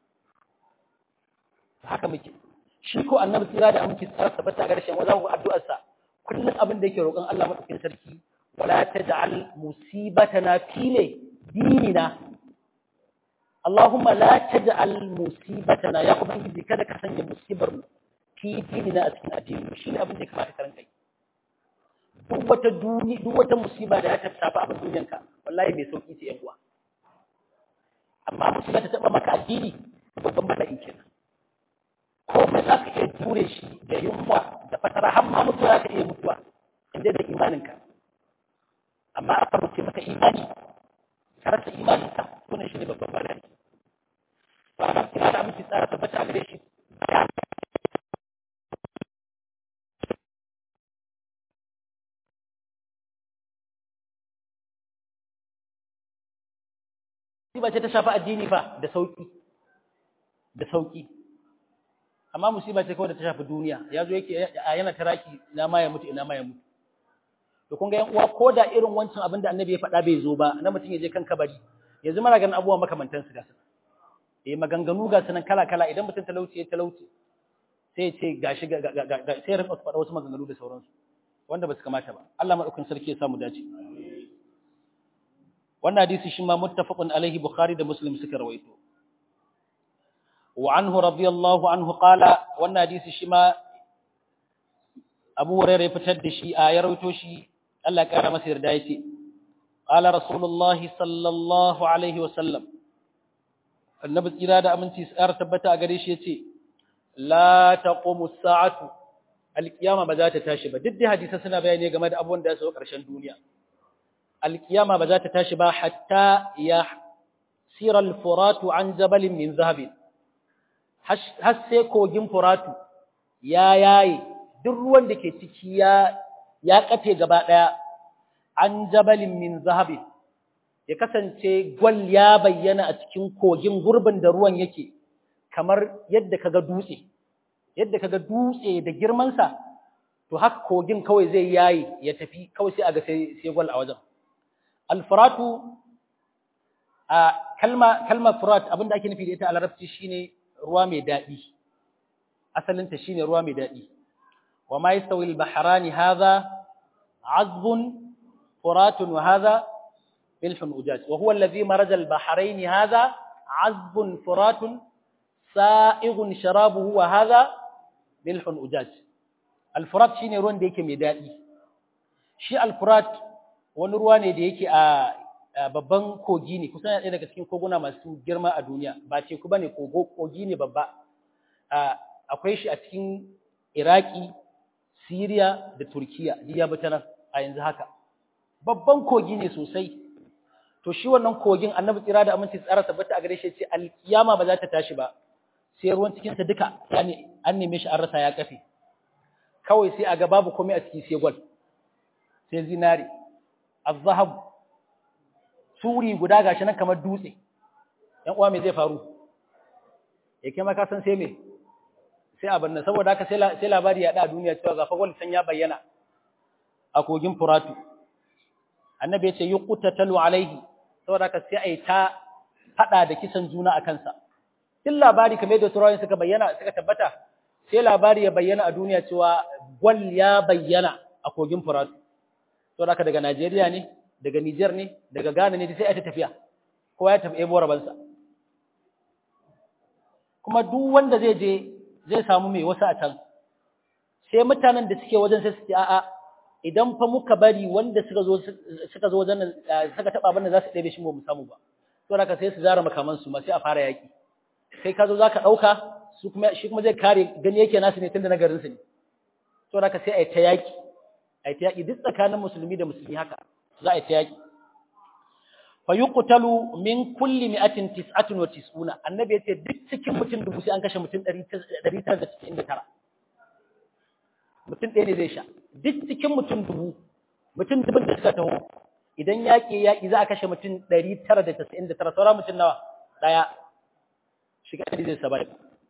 Speaker 1: haka muke shi ko annabi tsira da aminci tsara tabbata ga rashin wajen addu'ar sa kullum abin da yake roƙon Allah madaukakin sarki wala taj'al musibatana fi dinina Allahumma la taj'al musibatana ya ubangiji kada ka sanya musibar mu fi dinina a cikin addini shi ne abin da ya kamata ka ranka yi duk wata duni duk wata musiba da ya tafi abin duniyanka wallahi mai sauki ce yan uwa amma musiba ta taba maka addini babban bala'i kenan komai za ka iya jure shi da yunwa da fatara har ma mutuwa za ka iya mutuwa inda da imaninka amma aka rufe maka imani ka rasa imaninka wannan shi ne babban bala'i ba ma kira da aminci tsara tabbata a gare shi musiba ce ta shafi addini fa da sauki da sauki amma musiba ce kawai da ta shafi duniya ya zo yake yana taraki ina ma ya mutu ina ma ya mutu to kun ga yan uwa ko da irin wancan abin da annabi ya faɗa bai zo ba na mutum ya je kan kabari yanzu muna ganin abubuwa makamantan su ga su eh maganganu ga sunan kala kala idan mutum talauci ya talauci sai ya ce gashi ga sai ya rinka faɗa wasu maganganu da sauransu wanda ba su kamata ba Allah madaukakin sarki ya samu dace wannan hadisi shi ma muttafaqun alaihi bukhari da muslim suka rawaito wa anhu radiyallahu anhu qala wannan hadisi shi ma abu hurairah ya fitar da shi a ya rawaito shi Allah ya kara masa yarda yace qala rasulullahi sallallahu alaihi wa sallam annabi tsira da aminci tsara tabbata a gare shi yace la taqumu as-sa'atu al-qiyama ba za ta tashi ba duk da hadisi suna bayani game da abubuwan da su karshen duniya alkiyama ba za ta tashi ba hatta ya sira al-furatu an jabalin min zahabin har sai kogin furatu ya yaye duk ruwan da ke ciki ya ya kafe gaba daya an jabalin min zahabin ya kasance gwal ya bayyana a cikin kogin gurbin da ruwan yake kamar yadda kaga dutse yadda kaga dutse da girman sa to haka kogin kawai zai yayi ya tafi kawai sai aga sai sai gwal a wajen alfuratu a kalma kalmar furat abinda ake nufi da ita a larabci shine ruwa mai dadi asalinta shine ruwa mai dadi wa ma yastawi al-bahrani hadha azbun furatun wa hadha milhun ujaj wa huwa alladhi maraja al-bahrayn hadha azbun furatun sa'ighun sharabuhu wa hadha milhun ujaj al-furat shine ruwan da yake mai dadi shi al-furat wani ruwa ne da yake a babban kogi ne kusan ɗaya daga cikin koguna masu girma a duniya ba teku ba ne kogi ne babba akwai shi a cikin iraki siriya da turkiya ya bi ta nan a yanzu haka babban kogi ne sosai to shi wannan kogin annabi tsira da aminci tsara tabbata a gare shi ce alkiyama ba za ta tashi ba sai ruwan cikinsa duka an neme shi an rasa ya kafe kawai sai a ga babu komai a ciki sai gwal sai zinari الذهب turi guda gashi nan kamar dutse ‘yan uwa me zai faru ya kai maka san sai me sai abin nan saboda haka sai labari ya da duniya cewa ga fagwal san ya bayyana a kogin furatu annabi ya ce yi talu alaihi saboda haka sai a yi ta fada da kisan juna a kansa duk labari kamar yadda turawa suka bayyana suka tabbata sai labari ya bayyana a duniya cewa gwal ya bayyana a kogin furatu saboda haka daga Najeriya ne daga Niger ne daga Ghana ne sai a ta tafiya kowa ya tafi ebo rabansa kuma duk wanda zai je zai samu mai wasu a can sai mutanen da suke wajen sai su ce a'a idan fa muka bari wanda suka zo suka zo wajen suka taba abin da za su ɗebe shi mu samu ba to haka sai su zara makaman su ma sai a fara yaki kai ka zo zaka dauka su kuma shi kuma zai kare gani yake nasu ne tunda na garin su ne to haka sai a yi ta yaki a yi ta yaki duk tsakanin musulmi da musulmi haka za a yi ta yaki fa yuqtalu min kulli mi'atin tis'atun wa tis'una annabi yace duk cikin mutum dubu sai an kashe mutum 999 mutum ɗaya ne zai sha duk cikin mutum dubu mutum dubun da suka taho idan yaƙi yaƙi za a kashe mutum 999 sauran mutum nawa ɗaya shiga ɗari zai saba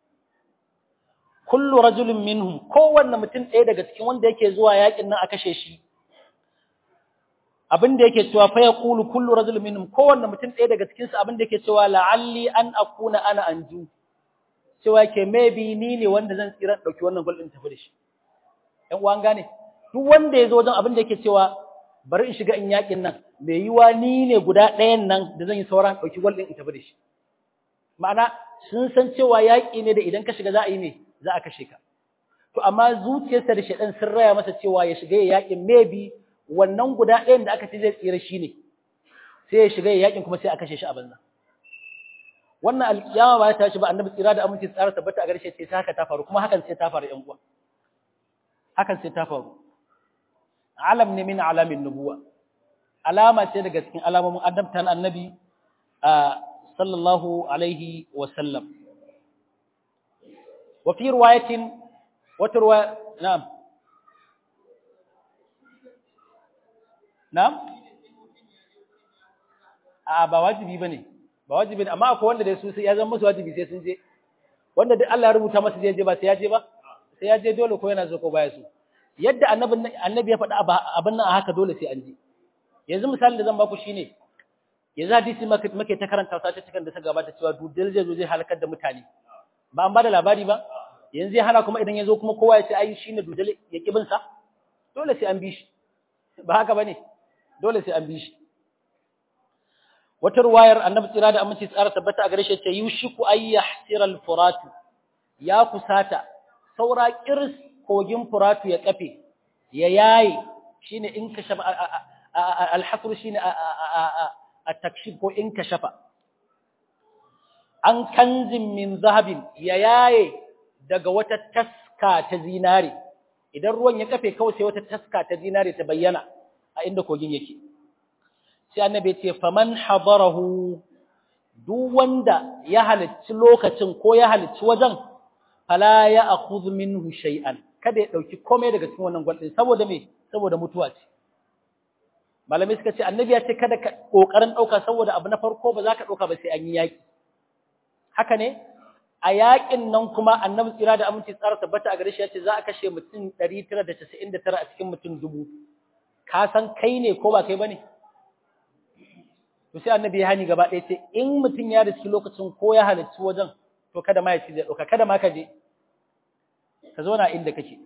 Speaker 1: kullu rajulin minhum kowanne mutum ɗaya daga cikin wanda yake zuwa yaƙin nan a kashe shi abin da yake cewa fa yaqulu kullu rajulin minhum kowanne mutum ɗaya daga cikin su abin da yake cewa la'alli an akuna ana anju cewa ke maybe ni ne wanda zan tsira dauki wannan gol din tafi da shi ɗan uwan gane duk wanda ya zo wajen abin da yake cewa bari in shiga in yakin nan mai yiwa ni ne guda ɗayan nan da zan yi sauran dauki gol din in tafi da shi ma'ana sun san cewa yaƙi ne da idan ka shiga za a yi ne za a kashe ka to amma zuciyarsa da shaɗan sun raya masa cewa ya shiga ya yaƙin maybe wannan guda ɗayan da aka ce zai tsira shi ne sai ya shiga ya yaƙin kuma sai a kashe shi a banza wannan alƙiyama ba ta tashi ba annabi tsira da aminci tsara tabbata a garshe ce haka ta faru kuma hakan sai ta faru ƴan uwa hakan sai ta faru alam ne min alamin nubuwa alama ce daga cikin alamomin annabtan annabi sallallahu alaihi wa sallam wa fi riwayatin wata riwaya na'am na'am a ba wajibi bane ba wajibi ne amma akwai wanda da su sai ya zama musu wajibi sai sun je wanda duk Allah ya rubuta masa zai je ba sai ya je ba sai ya je dole ko yana so ko baya so yadda annabi annabi ya faɗa abin nan a haka dole sai an je yanzu misali da zan baku shine yanzu hadisi muke ta karanta sace cikin da ta gabata cewa dudal zai zo zai halakar da mutane ba an bada labari ba yanzu ya hana kuma idan ya zo kuma kowa ya ce ai shine dudal ya kibin sa dole sai an bi shi ba haka bane dole sai an bi shi wata ruwayar annabi tsira da aminci tsara tabbata a gare shi ce yushiku ay yahsira al-furat ya kusata saura kirs kogin furatu ya kafe ya yayi shine in ka shafa al-hasr shine at-takshif ko in ka shafa an kanzin min zahabin ya yaye daga wata taska ta zinare idan ruwan ya kafe kawai sai wata taska ta zinare ta bayyana a inda kogin yake sai annabi ce faman hadarahu duk wanda ya halicci lokacin ko ya halicci wajen fala ya akhudh minhu shay'an kada ya dauki komai daga cikin wannan gwaldin saboda me saboda mutuwa ce malamai suka ce annabi ya ce kada ka kokarin dauka saboda abu na farko ba za ka dauka ba sai an yi yaki haka ne a yakin nan kuma annabi tsira da aminci tsara tabbata a gare shi ya ce za a kashe mutum 999 a cikin mutum dubu ka san kai ne ko ba kai bane to sai annabi ya hani gaba ɗaya ce in mutum ya riski lokacin ko ya halarci wajen to kada ma ya ci zai ɗauka kada ma ka je ka zo na inda kake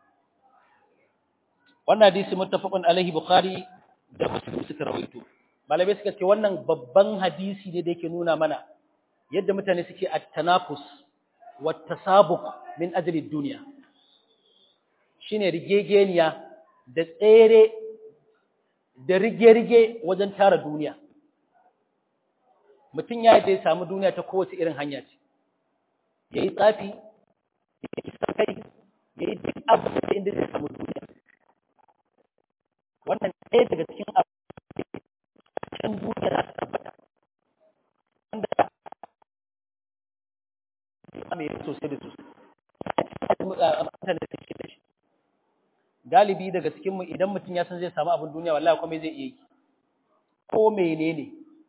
Speaker 1: wannan hadisi muttafaqun alaihi bukhari da muslim suka rawaito malamai suka ce wannan babban hadisi ne da yake nuna mana yadda mutane suke at-tanafus wa tasabuq min ajli dunya shine rigegeniya da tsere da rige-rige wajen tara duniya mutum ya da ya samu duniya ta kowace irin hanya ce ya yi tsafi ya yi sakai ya yi duk abu da inda zai samu duniya wannan ɗaya daga cikin abu can duniya za ta tabbata wanda mai sosai da sosai mutane da suke da shi galibi daga cikinmu idan mutum ya san zai samu abin duniya wallahi kuma zai iya yi ko menene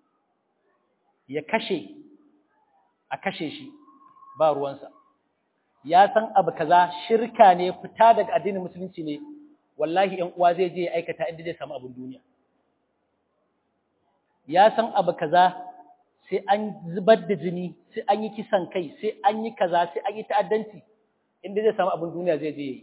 Speaker 1: ya kashe a kashe shi ba ruwansa ya san abu kaza shirka ne fita daga addinin musulunci ne wallahi ‘yan uwa zai je ya aikata inda zai samu abin duniya ya san abu kaza sai an zubar da jini sai an yi kisan kai sai an yi kaza sai an yi ta'addanci inda zai samu abin duniya zai je yi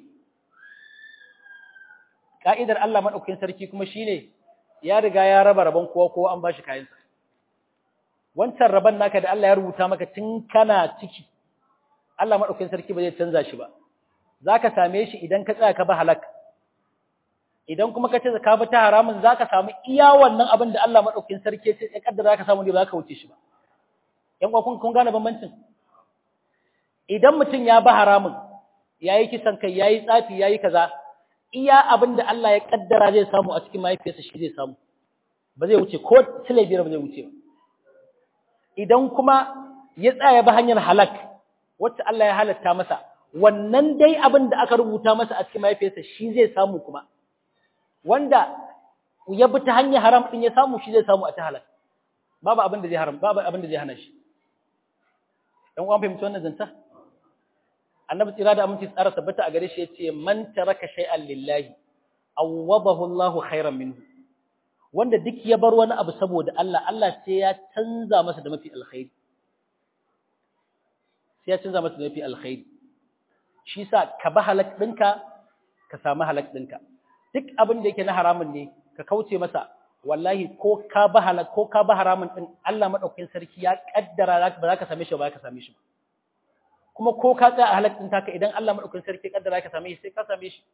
Speaker 1: ka'idar Allah madaukakin sarki kuma shine ya riga ya raba rabon kowa kowa an bashi kayansa wancan rabon naka da Allah ya rubuta maka tun kana ciki Allah madaukakin sarki ba zai canza shi ba zaka same shi idan ka tsaya ka ba halaka idan kuma ka ce ka bi ta haramun zaka samu iya wannan abin da Allah madaukakin sarki ya kaddara zaka samu ne ba ka wuce shi ba ƴan uwa kun kun gane bambancin idan mutum ya bi haramun yayi kisan kai yayi tsafi yayi kaza iya abin da Allah ya kaddara zai samu a cikin mahaifiyarsa shi zai samu ba zai wuce ko sile biyar ba zai wuce ba idan kuma ya tsaya ba hanyar halak wacce Allah ya halatta masa wannan dai abin da aka rubuta masa a cikin mahaifiyarsa shi zai samu kuma wanda ya bi ta hanyar haram din ya samu shi zai samu a ta halal babu abin da zai haram babu abin da zai hana shi dan uwan fahimci wannan zanta annabi tsira da aminci tsara tabbata a gare shi yace man taraka shay'an lillahi awwadahu Allahu khairan minhu wanda duk ya bar wani abu saboda Allah Allah sai ya canza masa da mafi alkhairi sai ya canza masa da mafi alkhairi shi sa ka ba halak ɗinka ka samu halak ɗinka duk abin da yake na haramun ne ka kauce masa wallahi ko ka ba halak ko ka ba haramun ɗin Allah madaukakin sarki ya kaddara ba za ka same shi ba ka same shi ba kuma ko ka tsaya a halak ɗin taka idan Allah madaukakin sarki ya kaddara ka same shi sai ka same shi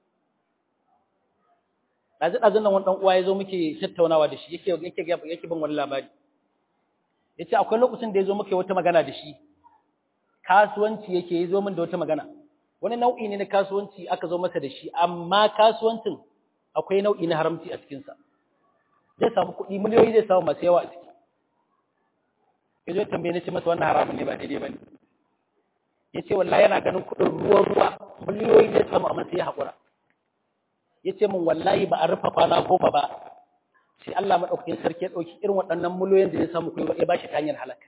Speaker 1: ɗazu ɗazun nan wani ɗan uwa ya zo muke tattaunawa da shi yake yake yake bin wani labari yace akwai lokacin da ya zo muke wata magana da shi kasuwanci yake ya zo min da wata magana wani nau'i ne na kasuwanci aka zo masa da shi amma kasuwancin akwai nau'i na haramci a cikinsa zai samu kuɗi miliyoyi zai samu masu yawa a ciki ya zo tambaye na ce masa wannan haramun ne ba daidai ba ne ya ce wallahi yana ganin kuɗin ruwa ruwa miliyoyi zai samu amma sai ya haƙura ya ce min wallahi ba a rufe kwana goma ba sai Allah maɗaukakin sarki ya ɗauki irin waɗannan miliyoyin da ya samu kuɗi ya ba shi ta hanyar halaka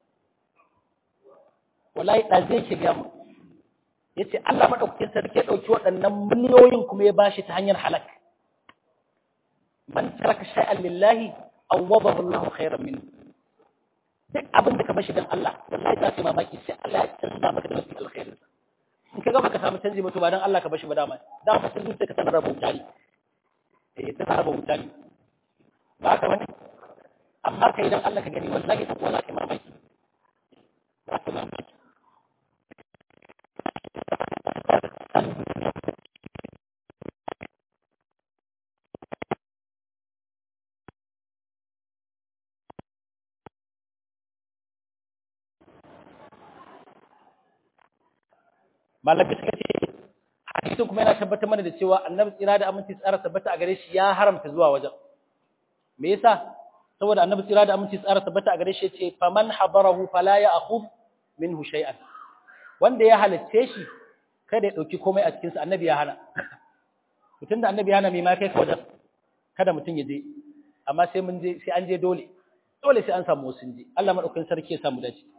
Speaker 1: wallahi da zai ke gamu ya ce Allah maɗaukakin sarki ya ɗauki waɗannan miliyoyin kuma ya bashi ta hanyar halak man taraka shay'an lillahi awwadahu Allah khairan minhu duk abin da ka bashi dan Allah wallahi za ka mamaki sai Allah ya canza maka da mafi alkhairi in ka ga baka samu canji ba to ba dan Allah ka bashi ba dama da ka san zuciya ka tana raba mutane eh tana raba mutane ba ka wani amma kai dan Allah ka gani wallahi ta kowa ka mamaki za ka mamaki malaka suka ce hadisin kuma yana tabbatar mana da cewa annabi tsira da aminci tsara tabbata a gare shi ya haramta zuwa wajen me yasa saboda annabi tsira da aminci tsara tabbata a gare shi yace faman habarahu fala ya'khudh minhu shay'an wanda ya halitte shi kada ya dauki komai a cikin sa annabi ya hana mutum da annabi ya hana me ma kai ka wajen kada mutum ya je amma sai mun je sai an je dole dole sai an samu wasu je Allah madaukakin sarki ya samu dace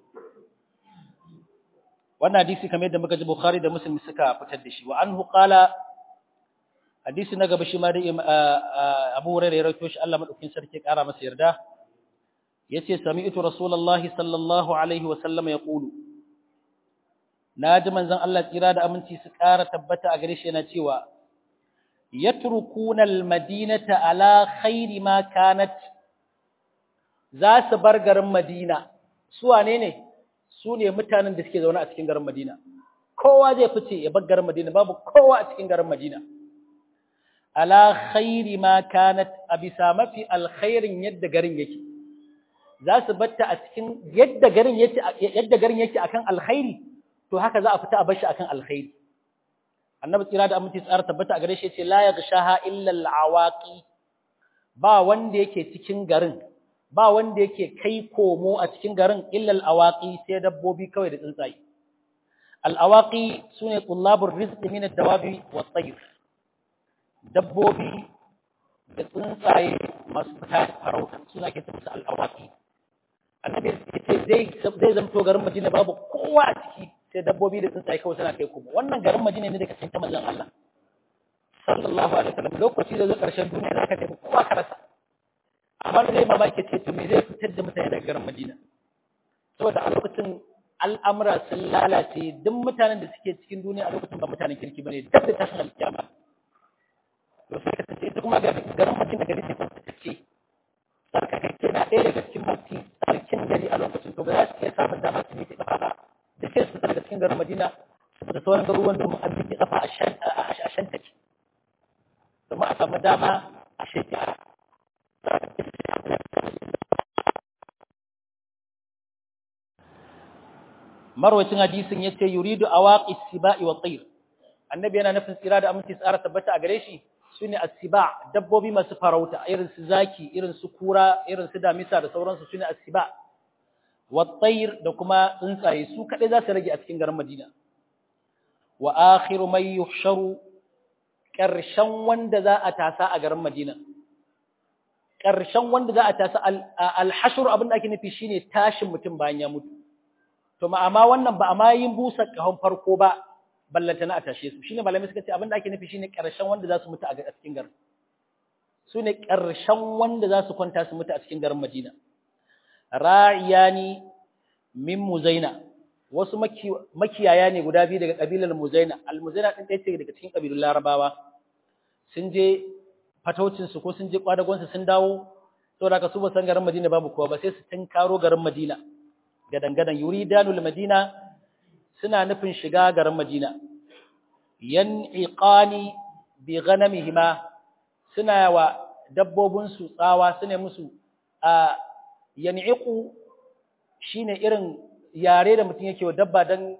Speaker 1: wannan hadisi kamar yadda muka ji Bukhari da Muslim suka fitar da shi wa anhu qala hadisi na gaba shi ma da Abu Hurairah ya rawaito shi Allah madaukakin sarki ya kara masa yarda yace sami'tu rasulullahi sallallahu alaihi wa sallam yaqulu naji manzon Allah tsira da aminci su kara tabbata a gare shi yana cewa yatrukuna almadinata ala khairi ma kanat za su bar garin Madina su wane ne su ne mutanen da suke zaune a cikin garin Madina. Kowa zai fice ya bar garin Madina, babu kowa a cikin garin Madina. Ala khairi ma kanat a bisa mafi alkhairin yadda garin yake. Za su batta a cikin yadda garin yake yadda garin yake akan alkhairi, to haka za a fita a bar shi akan alkhairi. Annabi tsira da aminci tsara tabbata a gare shi yace la yaghshaha illa al-awaqi. Ba wanda yake cikin garin ba wanda yake kai komo a cikin garin illal awaqi sai dabbobi kawai da tsuntsaye al awaqi sune tullabur rizqi min ad-dawabi wat-tayr dabbobi da tsuntsaye masu fita farauta suna ke tafi al awaqi annabi yace zai zai zamto garin Madina babu kowa a ciki sai dabbobi da tsuntsaye kawai suna kai kuma wannan garin Madina ne daga cikin manzon Allah sallallahu alaihi wasallam lokaci da zo karshen duniya zaka tafi kowa ka rasa amma da zai mamaki ce to me zai fitar da mutane daga garin Madina saboda a lokacin al'amura sun lalace duk mutanen da suke cikin duniya a lokacin ba mutanen kirki bane duk da tashin alkiyama to sai ka tace ita kuma garin Madina gari ce ta ce tsarkakakke na ɗaya daga cikin mafi tsarkin gari a lokacin to ba za su iya samun damar su miƙe ƙafa ba da sai su daga cikin garin Madina da sauran garuruwan domin an miƙe ƙafa a shantake domin a samu dama a shekara marwacin hadisin ya ce yuridu awaqi siba'i wa tayr annabi yana nufin tsira da aminci tsara tabbata a gare shi sune as-siba dabbobi masu farauta irin su zaki irin su kura irin su damisa da sauransu sune as-siba wa tayr da kuma tsuntsaye su kadai za su rage a cikin garin Madina wa akhiru may yuhsharu karshen wanda za a tasa a garin Madina karshen wanda za a tasa al-hashr abin da ake nufi shine tashin mutum bayan ya mutu to ma amma wannan ba a ma yin busa kahon farko ba ballanta na a tashe su shine malamai suka ce abin da ake nufi shine karshen wanda za su mutu a cikin garin su ne karshen wanda za su kwanta su mutu a cikin garin Madina ra'iyani min muzaina wasu makiyaya ne guda biyu daga kabilar muzaina al-muzaina din ɗaya ce daga cikin kabilun larabawa sun je fataucin su ko sun je kwadagon su sun dawo saboda haka su ba san garin Madina babu kowa ba sai su tinkaro garin Madina gadan-gadan yuridanul madina suna nufin shiga garin madina yan'iqani bi ghanamihima suna wa dabbobin su tsawa sune musu a yan'iqu shine irin yare da mutum yake wa dabba dan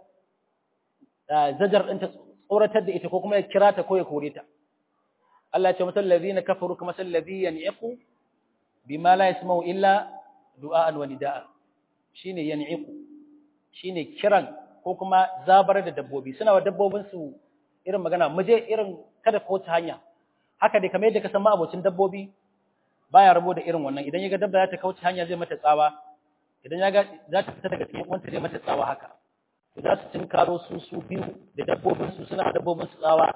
Speaker 1: zajar ɗinta tsoratar da ita ko kuma ya kira ta ko ya kore ta Allah ya ce masal ladina kafaru kama sal ladhi yan'iqu bima la yasma'u illa du'a'an wa nida'a shine yan'iqu shine kiran ko kuma zabar da dabbobi suna wa dabbobin su irin magana muje irin kada ko ta hanya haka dai kamar yadda ka san abocin dabbobi baya rabo da irin wannan idan ya ga dabba za ta kauce hanya zai mata tsawa idan ya ga za ta fita daga cikin wanta zai mata tsawa haka to za su tinkaro su su biyu da dabbobin su suna dabbobin su tsawa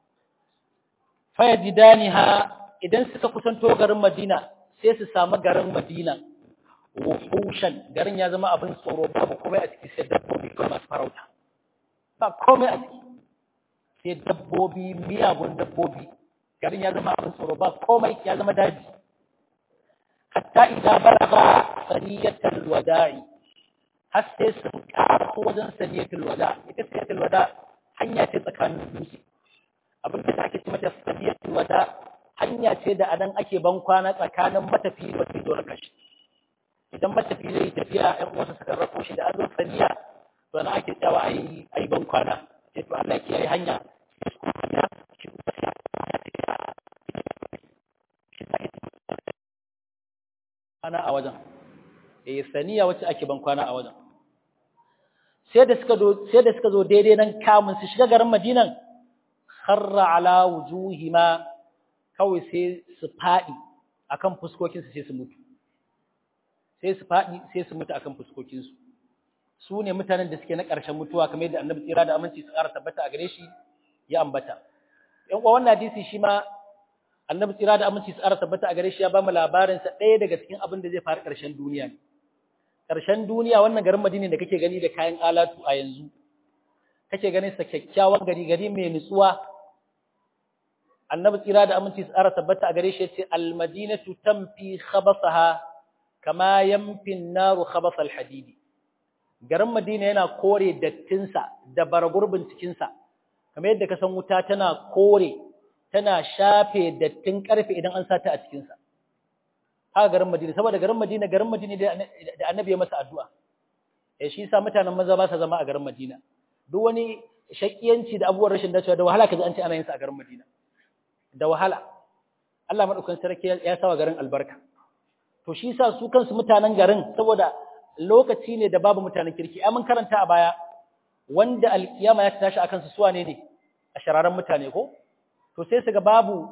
Speaker 1: fayajidaniha idan suka kusanto garin Madina sai su samu garin Madina wuhushan garin ya zama abin tsoro babu komai a ciki sai dabbobi ko masu farauta ba komai a ciki sai dabbobi miyagun dabbobi garin ya zama abin tsoro ba komai ya zama daji hatta idan balaga saniyatul wada'i har sai sun ƙara wajen saniyatul wada ita saniyatul wada hanya ce tsakanin dutse abin da ake ce mata saniyatul wada hanya ce da anan ake ban kwana tsakanin matafi da zo na kashi idan matafi zai tafiya ɗan uwansa suka rako shi da azur saniya to na ake tsawa a yi a yi ban kwana sai to Allah ya yi hanya kwana a wajen eh saniya wacce ake ban kwana a wajen sai da suka zo sai da suka zo daidai nan kamun su shiga garin Madinan kharra ala wujuhima kawai sai su fadi akan fuskokin su sai su mutu sai su faɗi sai su mutu akan fuskokinsu su ne mutanen da suke na ƙarshen mutuwa kamar yadda annabi tsira da aminci su ƙara tabbata a gare shi ya ambata yan uwa wannan hadisi shi ma annabi tsira da aminci su ƙara tabbata a gare shi ya ba mu labarin sa ɗaya daga cikin abin da zai faru ƙarshen duniya ne ƙarshen duniya wannan garin Madina da kake gani da kayan alatu a yanzu kake ganin sa kyakkyawan gari gari mai nutsuwa annabi tsira da aminci su ƙara tabbata a gare shi ya ce al-madinatu tamfi khabasaha kama yamfin naru khabasal hadidi garin madina yana kore dattinsa da baragurbin cikinsa kamar yadda ka san wuta tana kore tana shafe dattin karfe idan an sata a cikinsa haka garin madina saboda garin madina garin madina da annabi ya masa addu'a eh shi yasa mutanen maza ba sa zama a garin madina duk wani shakiyanci da abubuwan rashin dacewa da wahala kaji an ce ana yin sa a garin madina da wahala Allah madaukakin sarki ya sawa garin albarka to shi sa su kansu mutanen garin saboda lokaci ne da babu mutanen kirki ai mun karanta a baya wanda alkiyama ya tashi akan su suwa ne ne a shararan mutane ko to sai su ga babu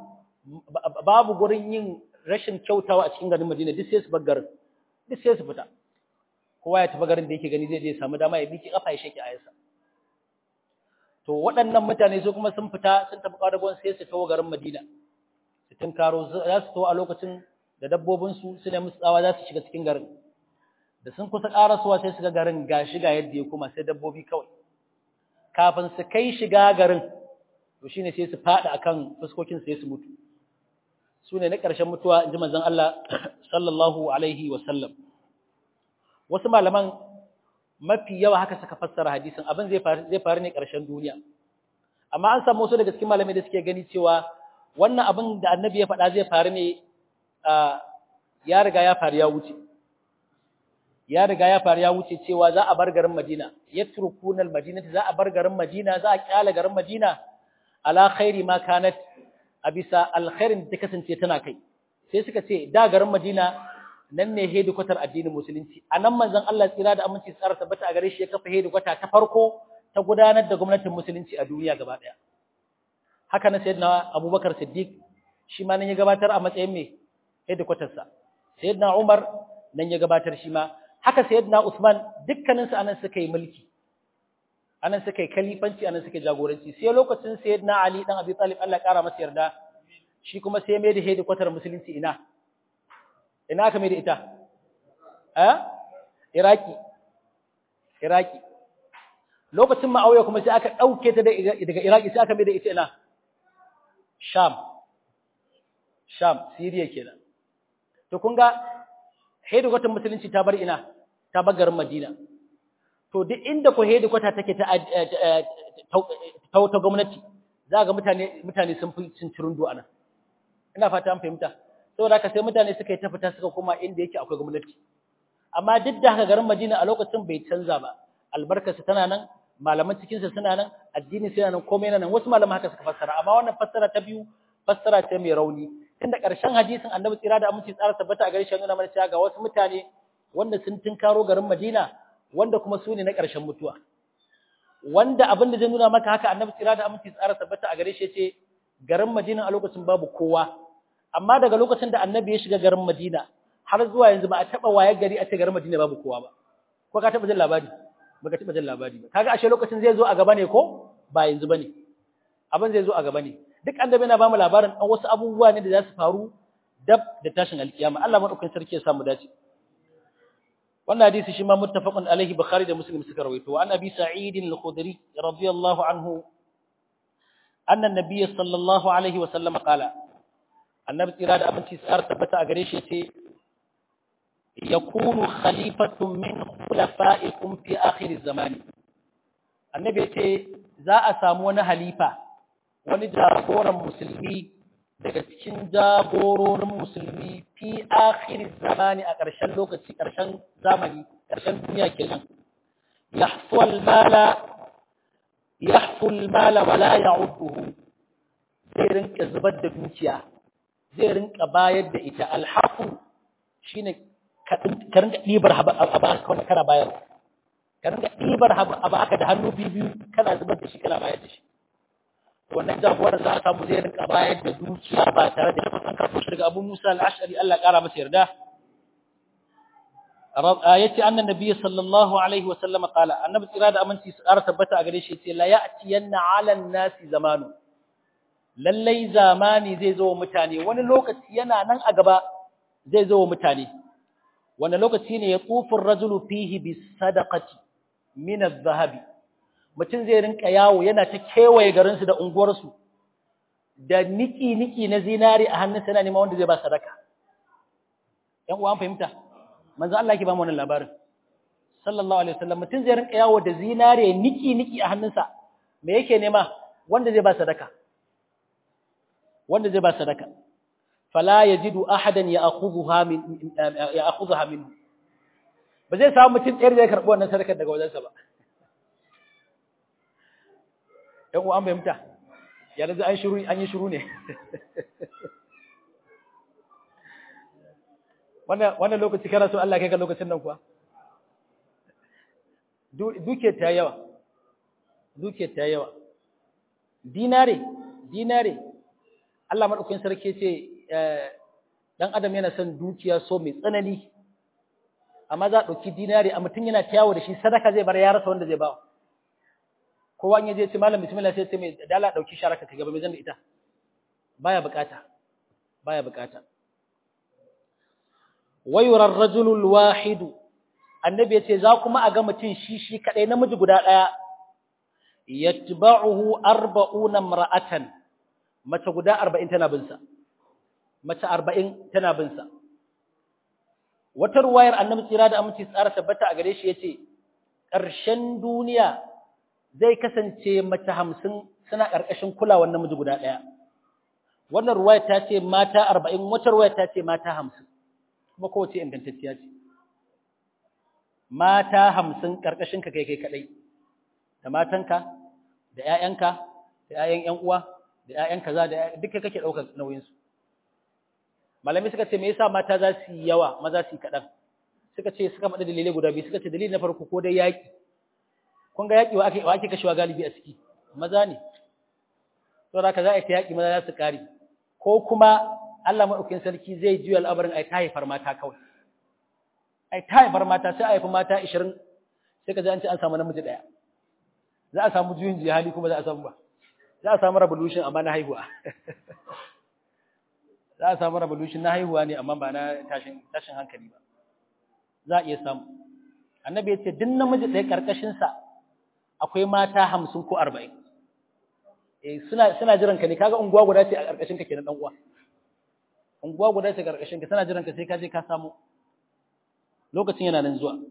Speaker 1: babu gurin yin rashin kyautawa a cikin garin Madina duk sai su bar garin duk sai su fita kowa ya tafi garin da yake gani zai je samu dama ya biki kafa ya shake ayarsa to waɗannan mutane su kuma sun fita sun tafi ƙwadagon sai su tawo garin Madina su tunkaro za su tawo a lokacin da dabbobinsu su ne musu tsawa za su shiga cikin garin da sun kusa ƙarasuwa sai su ga garin ga shiga yadda ya kuma sai dabbobi kawai kafin su kai shiga garin to shine sai su faɗi akan fuskokin sai su mutu su ne na ƙarshen mutuwa in ji manzon Allah sallallahu alaihi wa sallam wasu malaman mafi yawa haka suka fassara hadisin abin zai faru zai faru ne ƙarshen duniya amma an samu wasu daga cikin malamai da suke gani cewa wannan abin da annabi ya faɗa zai faru ne ya riga ya faru ya wuce ya riga ya faru ya wuce cewa za a bar garin Madina yatrukuna al-Madina za a bar garin Madina za a kyale garin Madina ala khairi ma kanat a bisa alkhairin da ta kasance tana kai sai suka ce da garin Madina nan ne hedikwatar addinin musulunci a nan manzon Allah tsira da aminci tsara tabbata a gare shi ya kafa hedikwata ta farko ta gudanar da gwamnatin musulunci a duniya gaba daya haka na sayyidina Abubakar Siddiq shi ma nan ya gabatar a matsayin me hedikwatar sa sayyidina Umar nan ya gabatar shi ma haka sayyidina Usman dukkanin su anan suka yi mulki anan suka yi kalifanci anan suka yi jagoranci sai lokacin sayyidina Ali dan Abi Talib Allah ya kara masa yarda shi kuma sai mai da hedikwatar musulunci ina ina aka mai da ita eh iraki iraki lokacin ma'auya kuma sai aka dauke ta daga iraki sai aka mai da ita ina sham sham syria kenan to kun ga hedikwatar musulunci ta bar ina ta bar garin madina to duk inda ko hedikwata take ta ta gwamnati za ga mutane mutane sun fi cincirin do anan ina fata an fahimta saboda haka sai mutane suka yi ta fita suka koma inda yake akwai gwamnati amma duk da haka garin Madina a lokacin bai canza ba albarkarsa tana nan malaman cikinsa suna nan addini suna nan komai nan wasu malaman haka suka fassara amma wannan fassara ta biyu fassara ce mai rauni tunda ƙarshen hadisin annabi tsira da aminci tsara tabbata a gare shi nuna mana cewa ga wasu mutane wanda sun tunkaro garin Madina wanda kuma su ne na ƙarshen mutuwa wanda abin da zai nuna maka haka annabi tsira da aminci tsara tabbata a gare shi ce garin Madina a lokacin babu kowa amma daga lokacin da annabi ya shiga garin Madina har zuwa yanzu ba a taba wayar gari a ce garin Madina babu kowa ba ko ka taba jin labari baka taba jin labari ba kaga ashe lokacin zai zo a gaba ne ko ba yanzu bane abin zai zo a gaba ne duk annabi yana bamu labarin dan wasu abubuwa ne da za su faru dab da tashin alkiyama Allah madaukakin sarki ya samu dace wannan hadisi shi ma muttafaqun alaihi bukhari da muslim suka rawaito an abi sa'id al-khudri radiyallahu anhu anna an-nabiy sallallahu alaihi wa sallam qala annabi tsira da abinci tsar tabbata a gare shi ce yakunu khalifatun min khulafa'ikum fi akhir zamani annabi ce za a samu wani halifa wani jagoran musulmi daga cikin jagororin musulmi fi akhir zamani a ƙarshen lokaci ƙarshen zamani ƙarshen duniya kenan yahful mala yahful mala wala ya'uduhu zai rinka zubar da dukiya zai rinka bayar da ita alhaku shine ka rinka ɗibar abu kuma kana bayar ka rinka ɗibar abu aka da hannu biyu kana zubar da shi kana bayar da shi wannan jagorar za a samu zai rinka bayar da dukiya ba tare da an karɓo shi daga abu musa al'ashari Allah ƙara masa yarda yace annan nabiyyi sallallahu alaihi wa sallama qala annabi tsira da aminci su ƙara tabbata a gare shi yace la ya'tiyanna 'ala an-nasi zamanu lallai zamani zai zo wa mutane wani lokaci yana nan a gaba zai zo wa mutane wani lokaci ne ya tsufin rajulu fihi bi sadaqati min az-zahabi mutum zai rinka yawo yana ta kewaye garinsu da unguwarsu da niki niki na zinari a hannunsa yana neman wanda zai ba sadaka yan uwa an fahimta manzo Allah yake ba mu wannan labarin sallallahu alaihi wasallam mutum zai rinka yawo da zinari niki niki a hannunsa me yake nema wanda zai ba sadaka wanda zai ba sadaka fala yajidu ahadan ya'khudhuha min ya'khudhuha min ba zai samu mutum ɗaya da ya karɓi wannan sadakar daga wajensa ba ɗan uwan fahimta yanzu an shiru an yi shiru ne wannan wannan lokaci kana so Allah kai ka lokacin nan kuwa duke ta yawa duke ta yawa dinare dinare Allah madaukakin sarki ce dan adam yana son dukiya so mai tsanani amma za a ɗauki dinari a mutum yana tayawo da shi sadaka zai bar ya rasa wanda zai ba kowa in yaje ce malam bismillah sai ce mai dala ɗauki sharaka ka gaba mai zan da ita baya bukata baya bukata wayura ar-rajulul wahidu annabi ya ce za kuma a ga mutum shi shi kadai namiji guda ɗaya yatba'uhu arba'una imra'atan mace guda 40 tana bin sa mace 40 tana bin sa wata ruwayar annabi tsira da aminci tsara tabbata a gare shi yace ƙarshen duniya zai kasance mace 50 suna ƙarƙashin kulawar namiji guda ɗaya wannan ruwayar ta ce mata 40 wata ruwayar ta ce mata 50 kuma kowace ingantacciya ce mata 50 ƙarƙashin ka kai kai kadai da matanka da ƴaƴanka da ƴaƴan ƴan uwa da ƴaƴan kaza da duka kake daukar nauyin su malami suka ce me yasa mata za su yi yawa maza su yi kadan suka ce suka faɗi dalilai guda biyu suka ce dalili na farko ko dai yaki kun ga yaki wa ake wa ake kashewa galibi a ciki maza ne to da ka za a ta yaki maza za su kare ko kuma Allah madaukakin sarki zai juya al'amarin ai ta haifar mata kawai ai ta haifar mata sai a haifi mata 20 sai ka ji an ce an samu namiji daya za a samu juyin jihali kuma za a samu ba za a samu revolution amma na haihuwa za a samu revolution na haihuwa ne amma ba na tashin tashin hankali ba za a iya samu annabi ya ce duk namiji ɗaya karkashin sa akwai mata hamsin ko arba'in eh suna suna jiran ka ne kaga unguwa guda ce a karkashin ka kenan dan uwa unguwa guda ce karkashin ka tana jiran ka sai ka je ka samu lokacin yana nan zuwa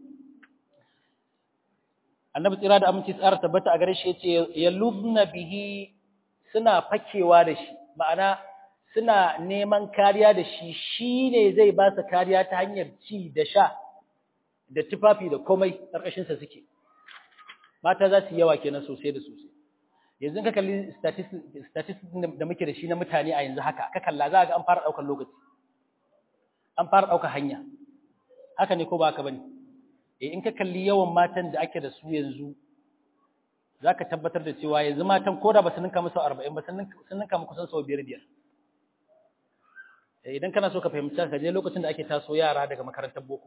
Speaker 1: annabi tsira da aminci tsara tabbata a gare shi yace yalubna bihi suna fakewa da shi ma'ana suna neman kariya da shi shine zai ba su kariya ta hanyar ci da sha da tufafi da komai karkashin sa suke mata za su yawa kenan sosai da sosai yanzu ka kalli statistics da muke da shi na mutane a yanzu haka ka kalla za ga an fara daukar lokaci an fara daukar hanya haka ne ko ba haka bane in ka kalli yawan matan da ake da su yanzu za ka tabbatar da cewa yanzu matan ko da ba su ninka musu arba'in ba sun ninka mu kusan sau biyar biyar idan kana so ka fahimci ka je lokacin da ake taso yara daga makarantar boko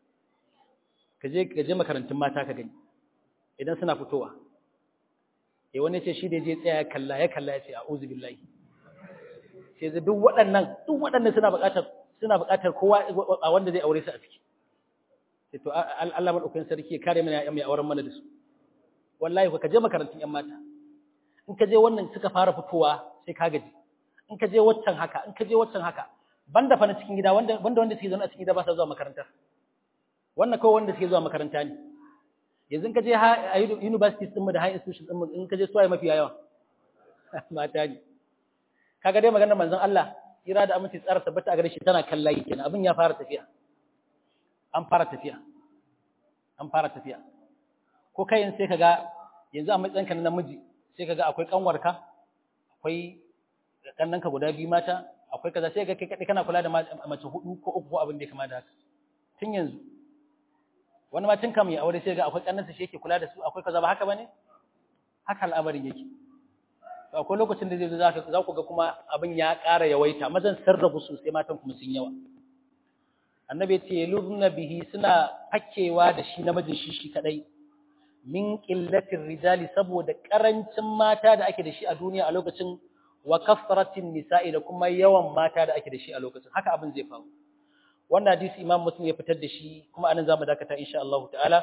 Speaker 1: ka je ka je makarantun mata ka gani idan suna fitowa eh wani ce shi da je tsaya ya kalla ya kalla ya ce a'udhu billahi sai duk waɗannan duk waɗannan suna buƙatar suna buƙatar kowa a wanda zai aure su a ciki sai to Allah madaukakin sarki ya kare mana ya mai auren mana da su wallahi ka je makarantun yan mata in ka je wannan suka fara fitowa sai ka gaji in ka je waccan haka in ka je waccan haka banda fa na cikin gida wanda wanda wanda suke zaune a cikin gida ba sa zuwa makaranta wannan kawai wanda suke zuwa makaranta ne yanzu ka je a universities din mu da high institutions din mu in ka je suwaye mafi yawa mata ne kaga dai maganar manzon Allah ira da aminci tsara tabbata a gare shi tana kallayi kenan abin ya fara tafiya an fara tafiya an fara tafiya ko kai sai kaga yanzu a matsayinka na namiji sai kaga akwai kanwarka akwai kannanka guda biyu mata akwai kaza sai ga kai kadai kana kula da mace hudu ko uku ko abin da ya kama da haka tun yanzu wani ma tun kam ya aure sai ga akwai kannansa shi yake kula da su akwai kaza ba haka bane haka al'amarin yake to akwai lokacin da zai zo za ku ga kuma abin ya ƙara yawaita mazan sarrafa su sai matan kuma sun yawa annabi ce lurna bihi suna fakewa da shi namijin shi shi kadai min qillatir rijali saboda karancin mata da ake da shi a duniya a lokacin wa kasratin nisa'i da kuma yawan mata da ake da shi a lokacin haka abin zai faru wannan hadisi imam muslim ya fitar da shi kuma anan zamu dakata insha Allah ta'ala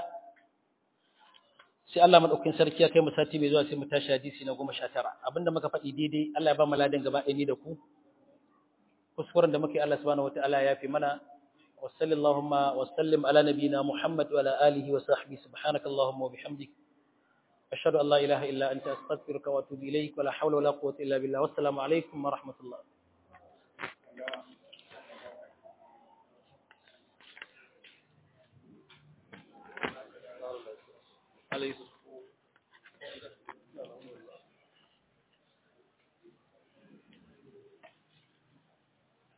Speaker 1: sai Allah madaukakin sarki ya kai mu sati mai zuwa sai mu tashi hadisi na 19 abinda muka faɗi daidai Allah ya ba mu ladan gaba ɗaya ni da ku kuskuren da muke Allah subhanahu wataala ya fi mana وصل اللهم وسلم على نبينا محمد وعلى آله وصحبه سبحانك اللهم وبحمدك أشهد أن لا إله إلا أنت أستغفرك وأتوب إليك ولا حول ولا قوة إلا بالله والسلام عليكم ورحمة الله عليه